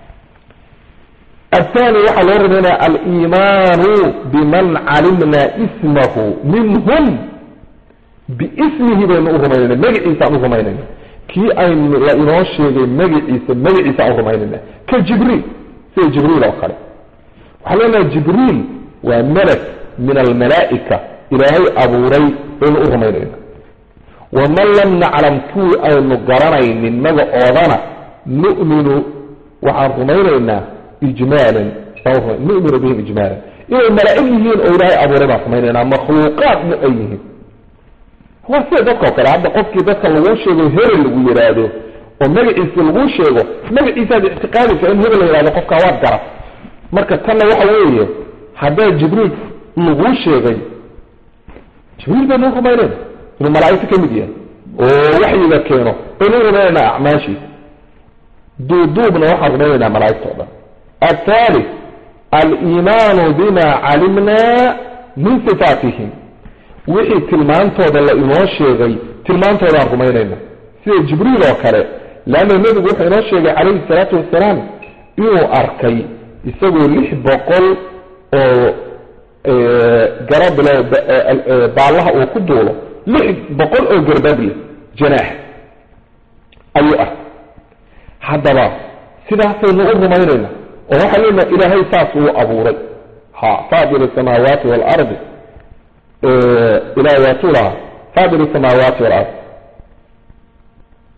athani waxaa loo rumaynaya aliimaanu biman calimna ismahu minhum biismihi baynu u rumaynayna magaciisaan u rumaynayna kii aynu la inoo sheegay magaciisa magaciisa aan u rumaynayna ka jibriil sida jibriil oo kale waxaa leenaha jibriil waa malak min almalaa'ika ilaahay abuuray baynu u rumaynayna waman lam naclam kuwii aynu garanaynin magacoodana nu'minu waxaan rumaynaynaa ijmaalan numinu bihim ijmaalan inay malaa'ig yihiin oo ilaahay abuuray baan rumaynaynaa makhluuqaadna ay yihiin waa sida dadka oo kale hadda qofkii dadka laguu sheego hebel lagu yidhaahdo oo magaciisa laguu sheego magaciisaad ictiqaadaysa in hebel la yihahdo qofkaa waad garat marka tanna waxa weeye haddaa jibriil laguu sheegay jibriil baynu rumaynayna inuu malaa'igta ka mid yahay oo waxyiga keeno baynu rumaynaynaa acmaashiisa duuduubna waxaan rumaynaynaa malaa'igta o dhan athalith aliimaanu bima calimna min sifaatihim wixii tilmaantooda la inoo sheegay tilmaantoodaan rumaynayna sida jibriil oo kale leanna nebigu wuxuu inoo sheegay calayhi salaatu wasalaam inuu arkay isagoo lix boqol oo garabile baallaha uu ku duulo lix boqol oo garbable janaax ayuu arkay haddaba sidaasaynu u rumaynayna oo waxaa leenaha ilaahay saas uu abuuray ha faadir asamaawaati waalardi ilahay waa tuulaha faadir asamaawaati walard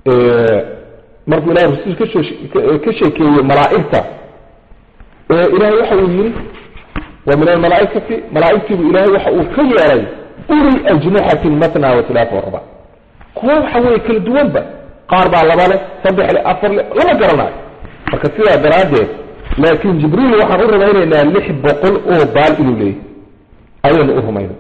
markuu ilahay rasul kasoo ka sheekeeyey malaa'igta ilahay waxa uu yidhi wa min almalaaikati malaaigtiibu ilahay waxa uu ka yeelay uli ajnixatin matna wa tilaata waraba kuwa waxa weye kala duwanba qaar baa laba leh saddex leh afar leh lama garanayo marka sidaa daraaddeed laakin jibriil waxaan u rumaynaynaa lix boqol oo baal inuu leeyahy ayaynu u rumaynay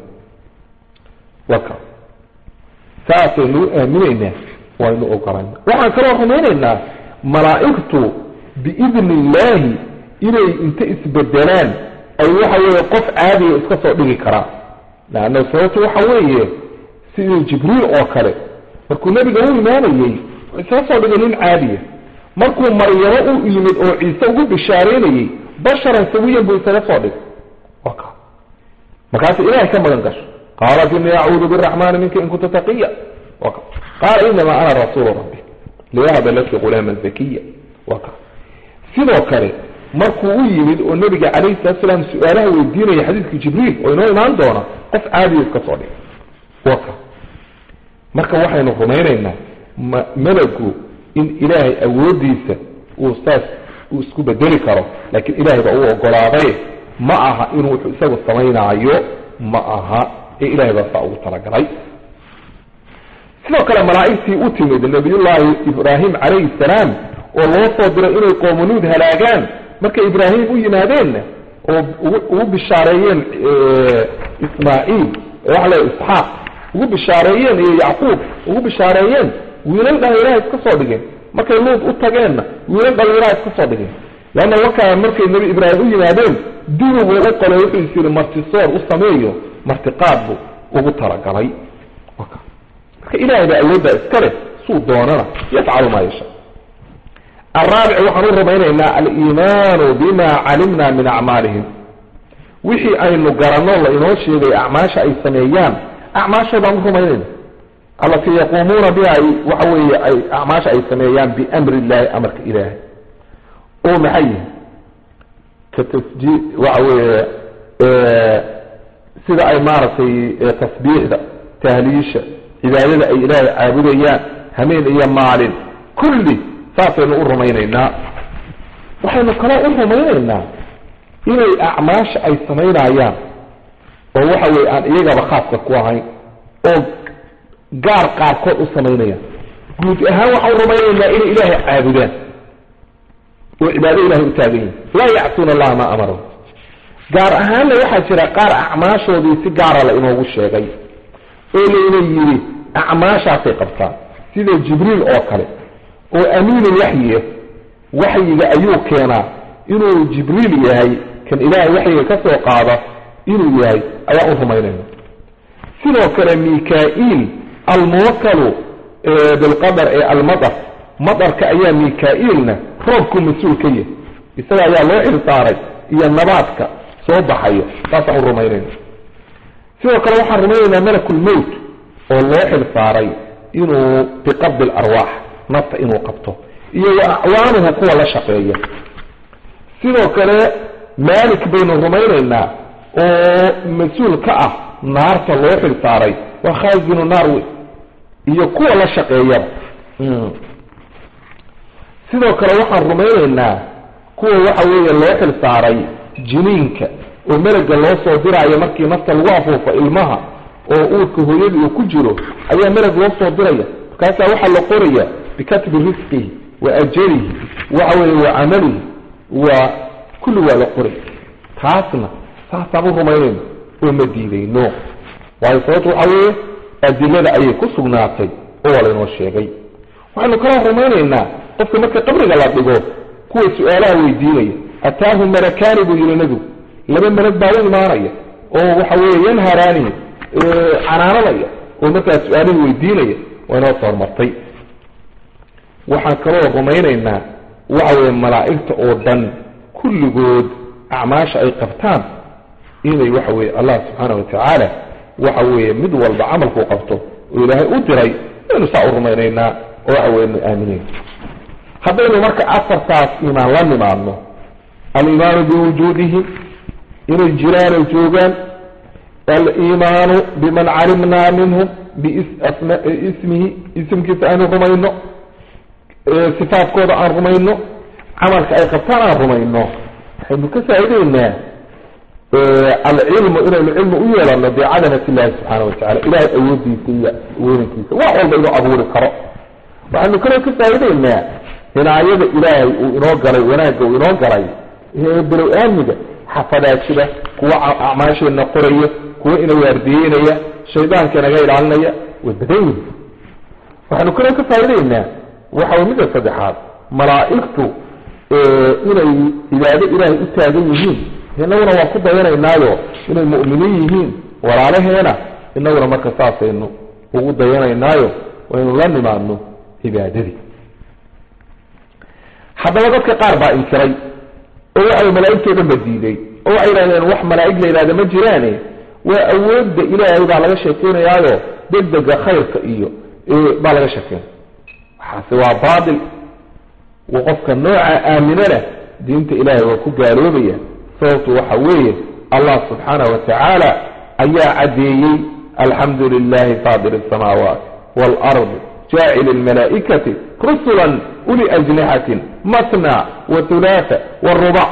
waka saasaynu u aaminaynaa waynu ogolayna waxaan kaloo rumaynaynaa malaa'igtu biidni illaahi inay inta isbedelaan ay waxa weeye qof caadiya iska soo dhigi karaan leanna sababtu waxa weeye sidii jibriil oo kale markuu nebiga u imaanayey isaga soo dhigay nin caadiya markuu maryamo u yimid oo ciise ugu bishaareynayey basharan sawiyan buu isaga soo dhigay waka markaas ilahay ka magan gasho qaalat ini acuudu biraxmani minka in kunta taqiya waka qaala inamaa ana rasuulu rabbi liyahaba laki gulaaman zakiya waka sidoo kale markuu u yimid oo nabiga calayhi salatu salaam su-aalaha weydiinaya xadiidkii jibriil oo inoo imaan doona qof caadiya iska soo dhigay waka marka waxaynu rumaynaynaa ma malagu in ilaahay awoodiisa uu saas uu isku bedeli karo laakiin ilahay baa u ogolaaday ma aha inuu wuxuu isagu samaynaayo ma aha ee ilahay baa saa ugu talagalay sidoo kale malaa'igtii u timid nabiyullaahi ibraahim calayhi salaam oo loo soo diray inay qoomanuud halaagaan markay ibraahim u yimaadeenna oo ugu bishaareeyeen ismaaciil waxa le isxaaq ugu bishaareeyeen iyo yacquub ugu bishaareeyeen wiilal dhalinyaraha iska soo dhigeen markay luud u tageenna wiilal dhalinyaraha iska soo dhigeen leanna wakaa markay nebi ibraahim u yimaadeen dibiguu u qolay wuxuu is yidhi martisoor u sameeyo martiqaad buu ugu talagalay marka ilaahay baa awooddaa iska leh suu doonana yafcalu maa yasha alraabic waxaan u rumaynaynaa aliimaanu bima calimna min acmaalihim wixii aynu garanno la inoo sheegay acmaasha ay sameeyaan acmaashoodaan u rumaynayna allatii yaquumuuna biha ay waxa weeye ay acmaasha ay sameeyaan biamri illahi amarka ilaahay oo maxay yihin ka tasjii waxa weeye sida ay maaragtay tasbiixda tahliisha cibaadada ay ilaahay caabudayaan hameen iyo maalin kulli saasaynu u rumaynaynaa waxaynu kaloo u rumaynaynaa inay acmaasha ay samaynayaan oo waxa weye aan iyagaba khaaska ku ahayn oo gaar qaarkood u samaynayaan guud ahaan waxaan u rumaynaynaa inay ilaahay caabudaan oo cibaado ilahay u taagan yihin laa yacsuuna allaha maa amarahu gaar ahaanna waxaa jira qaar acmaashoodii si gaara la inoogu sheegay oo layna yidhi acmaashaasay qabtaan sida jibriil oo kale oo amiinul waxyiah waxyiga ayuu keenaa inuu jibriil yahay kan ilaahay waxyiga ka soo qaada inuu yahay ayaa u rumaynayna sidoo kale mika-iil almuwakalu bilqadar ee almadar madarka ayaa mika-iilna roobku mas-uul ka yahay isaga ayaa loo xilsaaray iyo nabaadka soo baxayo saasaan u rumaynayna sidoo kale waxaan rumaynaynaa malakulmowt oo loo xilsaaray inuu biqabdi alarwaax nafta inuu qabto iyo wa acwaanuhu kuwa la shaqeeya sidoo kale maalik baynu rumaynaynaa oo mas-uul ka ah naarta loo xilsaaray waa khaazinu naar wey iyo kuwa la shaqeeyaba sidoo kale waxaan rumaynaynaa kuwa waxa weeye loo xilsaaray jiniinka oo melaga loo soo diraayo markii nafta lagu afuufo ilmaha oo uurka hooyadii uu ku jiro ayaa melag loo soo diraya markaasaa waxaa la qoraya bikatbi risqihi wa ajalihi waxa weeye wa camalihi waa kulli waa la qoraya taasna saasaan u rumaynayno oo ma diidayno waayo sababto waxa weeye adilada ayay ku sugnaatay oo waa laynoo sheegay waxaynu kaloo rumaynaynaa qofka marka qabriga la dhigo kuwa su-aalaha weydiinaya ataahu malakaani buu yihi nebigu laba melag baa u imaanaya oo waxa weeye yanharaani canaananaya oo markaa su-aalihii weydiinaya waa inoo soo hormartay waxaan kaloo rumaynaynaa waxa weeye malaa'igta oo dhan kulligood acmaasha ay qabtaan inay waxa weeye allah subxaana watacaala waxa weeye mid walba camalkuu qabto oo ilaahay u diray aynu saa u rumaynaynaa oo waxa weye nu aaminayna haddaynu marka afartaas iimaan la nimaadno aliimaanu biwujuudihim inay jiraan ay joogaan aliimaanu biman calimnaa minhum biismihi isimkiisa aynu rumayno sifaadkooda aan rumayno camalka ay qabtaan aan rumayno waxaynu ka faa'ideynaa alcilmu inaynu cilmi u yeelano bicadamat illahi subxaana watacala ilahay awoodiisa iyo weynankiisa wax walba inuu abuuri karo waxaynu kaloo ka faa'ideynaa hinaayada ilaahay uu inoo galay wanaagga uu inoo galay below aamiga xafadaajida kuwa acmaasheenna qoraya kuwa ina waardiyeynaya shaydaanka inaga ilaalinaya way badan yihin waxaynu kaloo ka faa'ideynaa waxa midda saddexaad malaa'igtu inay cibaado ilaahay u taagan yihiin inaguna waan ku dayanaynaayo inay mu'miniin yihiin walaalaheena inaguna marka saasaynu ugu dayanaynaayo waynu la nimaadno cibaadadii haddaba dadka qaar baa inkiray oo waxay malaa'igtoo dhan ba diiday oo waxay yidhahdeen wax malaa'ig la yidhahda ma jiraane waa awoodda ilaahay baa laga sheekeynayaayo degdega khayrka iyo baa laga sheekeynaya waxaase waa baatil wa qofka nooca aaminana diinta ilaahay waa ku gaaloobaya sababtu waxa weeye allah subxaanahu watacaala ayaa caddeeyey alxamdu lilahi faadir asamaawaat waalardi jaacil almalaa'ikati rusulan uli ajnixatin matna wa hulaatha warubac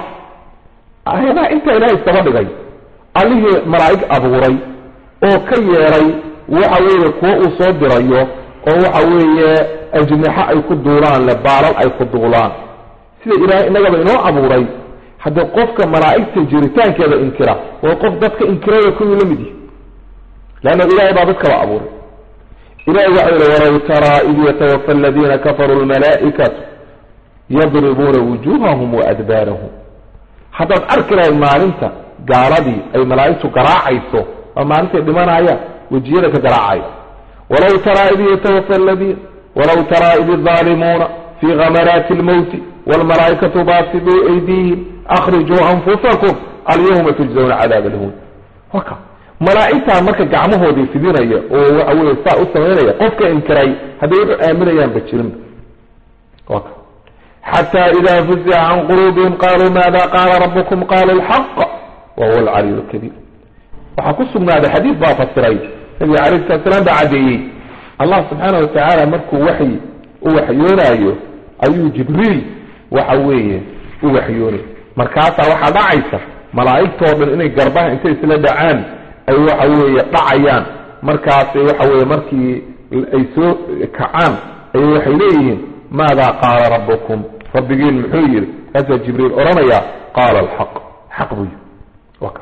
ayadaa intaa ilaahay isaba dhigay allihii malaa'ig abuuray oo ka yeeray waxa weeye kuwo uu soo dirayo oo waxa weeye ajnixo ay ku duulaan le baalal ay ku duulaan sida ilaahay innagaba inoo abuuray haddii qofka malaa'igta jiritaankeeda inkira waa qof dadka inkiraya kuwii la mid yihi leanna ilahay baa dadkaba abuuray ilahay waxa yihi walaw taraa id yatawafa aladiina kafaruu lmalaa'ikatu yadribuuna wujuuhahum wa adbaarahum haddaad arki lahayd maalinta gaaladii ay malaa'igtu garaacayso waa maalintay dhimanayaan wejiyada ka garaacaya walaw taraa id yatawafa aladiina walaw taraa id idaalimuuna fii gamaraati lmowti wlmalaaikatu basiduu aydiihim akrijuu anfusakum alyawma tujzawna cadaab alhuun waka malaa'igtaa marka gacmahoodii fidinaya oo waxa weye saa u samaynaya qofka inkiray hadday wuxuu aaminayaanba jirinba waka xata ida fuzica can quluubihim qaluu maada qaala rabukum qalu lxaq wa huwa alcaliy lkabiir waxaa ku sugnaaday xadiis baa fasiray nabiga alayh salat slam baa caddeeyey allah subxaana watacaala markuu waxyi u waxyoonaayo ayuu jibriil waxa weeye u waxyoonay markaasaa waxaa dhacaysa malaa'igtoo dhan inay garbaha intay isla dhacaan ay waxa weeye dhacayaan markaasay waxa weeye markii ay soo kacaan ay waxay leeyihiin maadaa qaala rabbukum rabbigiin muxuu yidhi kaasaa jibriil odhanaya qaala alxaq xaq buu yidhi waka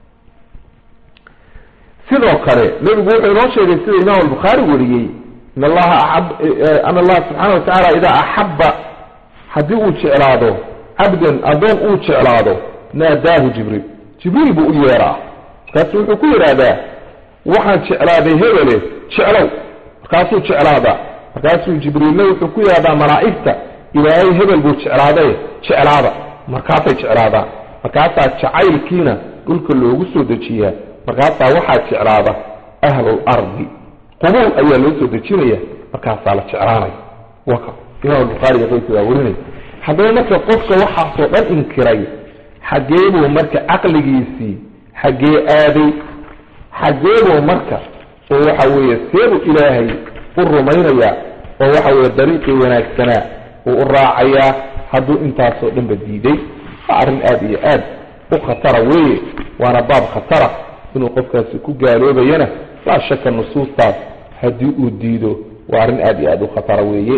sidoo kale nebigu wuxuu inoo sheegay sida imaam albukhaari wariyey in allaha aab an allaha subxaana watacaala idaa axabba haddii uu jeclaado cabdan addoon uu jeclaado naadaahu jibriil jibriil buu u yeeraa markaasu wuxuu ku yidhaahdaa waxaan jeclaaday hebele jeclow markaasuu jeclaadaa markaasuu jibriilna wuxuu ku yidhahdaa malaa'igta ilaahay hebel buu jeclaaday jeclaada markaasay jeclaadaan markaasaa jacaylkiina dhulka loogu soo dejiyaa markaasaa waxaa jeclaada ahlul ardi qubuul ayaa loo soo dejinaya markaasaa la jeclaanaya waka imaam bukhaariga qaybka waa warinaya haddaba marka qofka waxaasoo dhan inkiray xaggee buu marka caqligiisii xaggee aaday xaggee buu marka oo waxa weeye seebuu ilaahay u rumaynayaa oo waxa weeye dariiqii wanaagsanaa uu u raacayaa hadduu intaasoo dhanba diiday waa arrin aada iyo aad u khatara weeye waana baab khatara inuu qofkaasi ku gaaloobayana laa shaka nusuustaas haddii uu diido waa arrin aada iyo aada u khatara weeye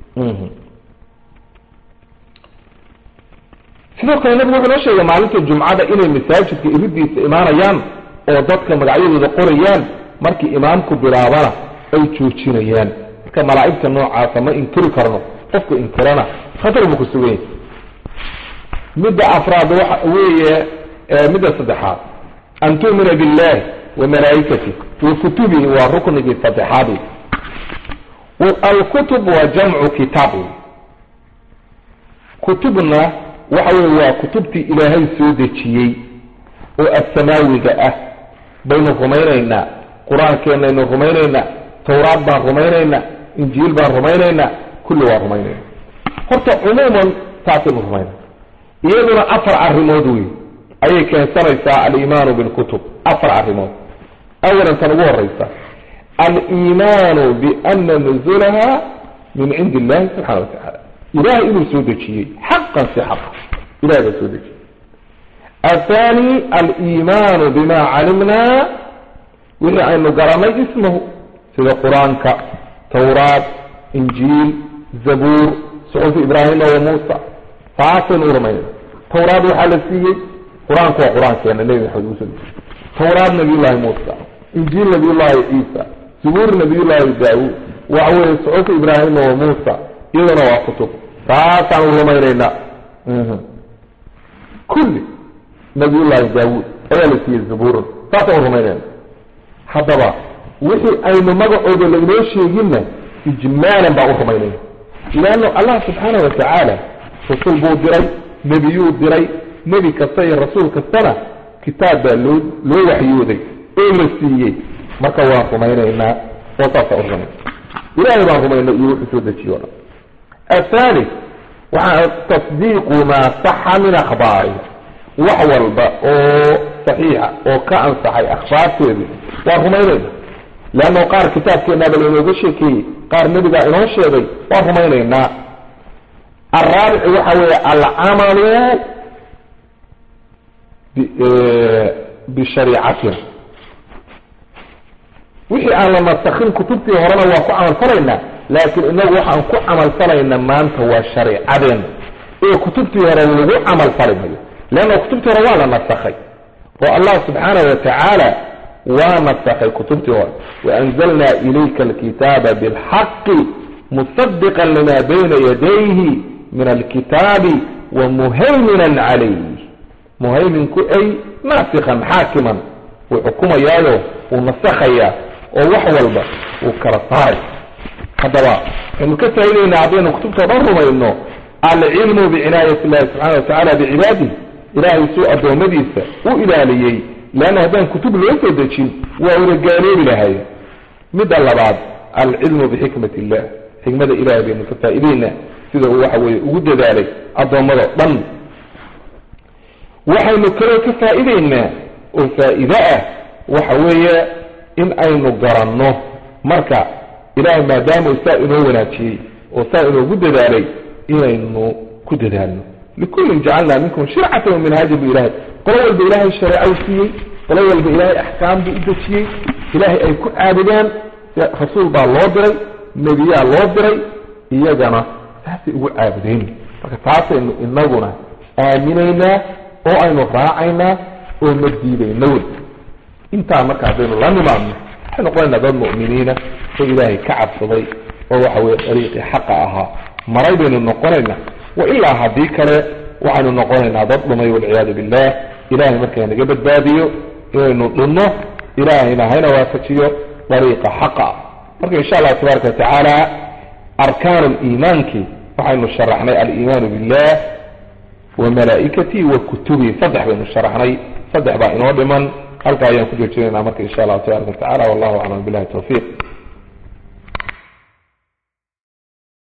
sidoo kale nabigu wuxuu noo sheegay maalinta jumcada inay masaajidka iridiisa imaanayaan oo dadka magacyadooda qorayaan markii imaamku bilaabana ay joojinayaan marka malaa'igta noocaasa ma inkiri karno qofka inkirana khatar buu ku sugan yahay midda afraad waxa weeye midda saddexaad an tu'mina billahi wa malaa'ikatih wa kutubihi waa ruknigii saddexaad alkutub waa jamcu kitaab kutubna waxa weye waa kutubtii ilaahay soo dejiyey oo assamaawiga ah baynu rumaynaynaa qur-aankeenaynu rumaynaynaa tawraad baan rumaynaynaa injiil baan rumaynaynaa kulli waan rumaynaynaa horta cumuuman taasaynu rumaynayna iyaduna afar arrimood wey ayay keensanaysaa aliimaanu bilkutub afar arrimood awalan tan ugu horeysa aliimaanu biana nuzulaha min cindi illahi subxana wa tacaala ilahay inuu soo dejiyey xaqan si xaqa ilahay baa soo dejiyey athani aliimaanu bima calimnaa wixii aynu garanay ismahu sida qur-aanka tawraat injiil zabuur suxufi ibraahima wa muusa taasaynu u rumaynayna tawraad waxaa la siiyey qur-aanku waa qur-aankeena nebi maxamed uusoo dejiyey tawraad nabiyullaahi muusa injiil nabiyullaahi ciisa zabuur nabiyullaahi daawuud waxa weeye suxufi ibraahima wa muusa iyadana waa kutub taasaanu rumaynaynaa kulli nabiyullaahi daawuud ayaa la siiyey zabuuran saasaan rumaynayna haddaba wixii aynu magacooda lainoo sheeginna ijmaalan baan u rumaynayna leanno allah subxaana wa tacaala rasul buu diray nebiyuu diray nebi kasta iyo rasuul kastana kitaab baa loo loo waxyooday oo la siiyey marka waan rumaynaynaa oo saasaan u rumayna ilahay baan rumaynay iyo wuxuu soo dejiye o dhan athalith waxaa tasdiiqu maa saxa min akhbaari wax walba oo saxiixa oo ka ansaxay akhbaarteedii waan rumaynayna leanno qaar kitaabkeenaaba lainooga sheekeeyey qaar nebigaa inoo sheegay waan rumaynaynaa alraabici waxa weeye alcamalu bishariicatina wixii aan la nasakin kutubtii horena waan ku camalfalaynaa laakiin inagu waxaan ku camalfalayna maanta waa shareicadeen ee kutubtii hore lagu camalfali mayo leanna kutubtii hore waa la nasakhay oo allah subxaana wa tacaala waa nasakhay kutubtii hore waanzalna ilayka alkitaaba bilxaqi musadiqa lima bayna yadayhi min alkitaabi wamuhayminan calayh muhayminku ay naasikan xaakiman wuu xukumayaayo wuu nasakhayaa oo wax walba wuu kala saaray haddaba waxaynu ka faa'idaynaa haddaynu kutubta dhan rumayno alcilmu bicinaayat illahi subxana wa tacala bicibaadih ilaahay suu addoommadiisa u ilaaliyey leanna haddaan kutub loo soo dejin waa una gaaloobi lahay midda labaad alcilmu bixikmat illah xikmada ilahay baynu ka faa'idaynaa sida uu waxa weeye ugu dadaalay addoommado dhan waxaynu kaloo ka faa'idaynaa oo faa'iide ah waxa weeye in aynu garanno marka ilahay maadaama saa inoo wanaajiyey oo saa inoogu dadaalay inaynu ku dadaalno likullin jacalnaa minkum shircatan wa minhaajan bu ilahay qolo walba ilaahay shareeca u siiyey qolo walba ilaahay axkaam buu u dejiyey ilaahay ay ku caabudaan rasuul baa loo diray nebiyaa loo diray iyagana saasay ugu caabudeen marka taasaynu inaguna aaminaynaa oo aynu raacaynaa oo ma diidayno wey intaa marka haddaynu la nimaadno waxay noqonaynaa dad mu'miniina oo ilaahay ka cabsaday oo waxa weye dariiqii xaqa ahaa maray baynu noqonaynaa wa ilaa haddii kale waxaynu noqonaynaa dad dhumay walciyaadu billah ilahay markaa naga badbaadiyo inaynu dhunno ilaahayna hayna waafajiyo dariiqa xaqa marka insha allahu tabaaraka watacaala arkaanu liimaanki waxaynu sharaxnay aliimaanu billah wa malaa'ikatii wa kutubii saddex baynu sharaxnay saddex baa inoo dhiman halkaa ayaan ku joojinaynaa marka insha allahu tabaraka watacala wallahu aclam billahi tawfiiq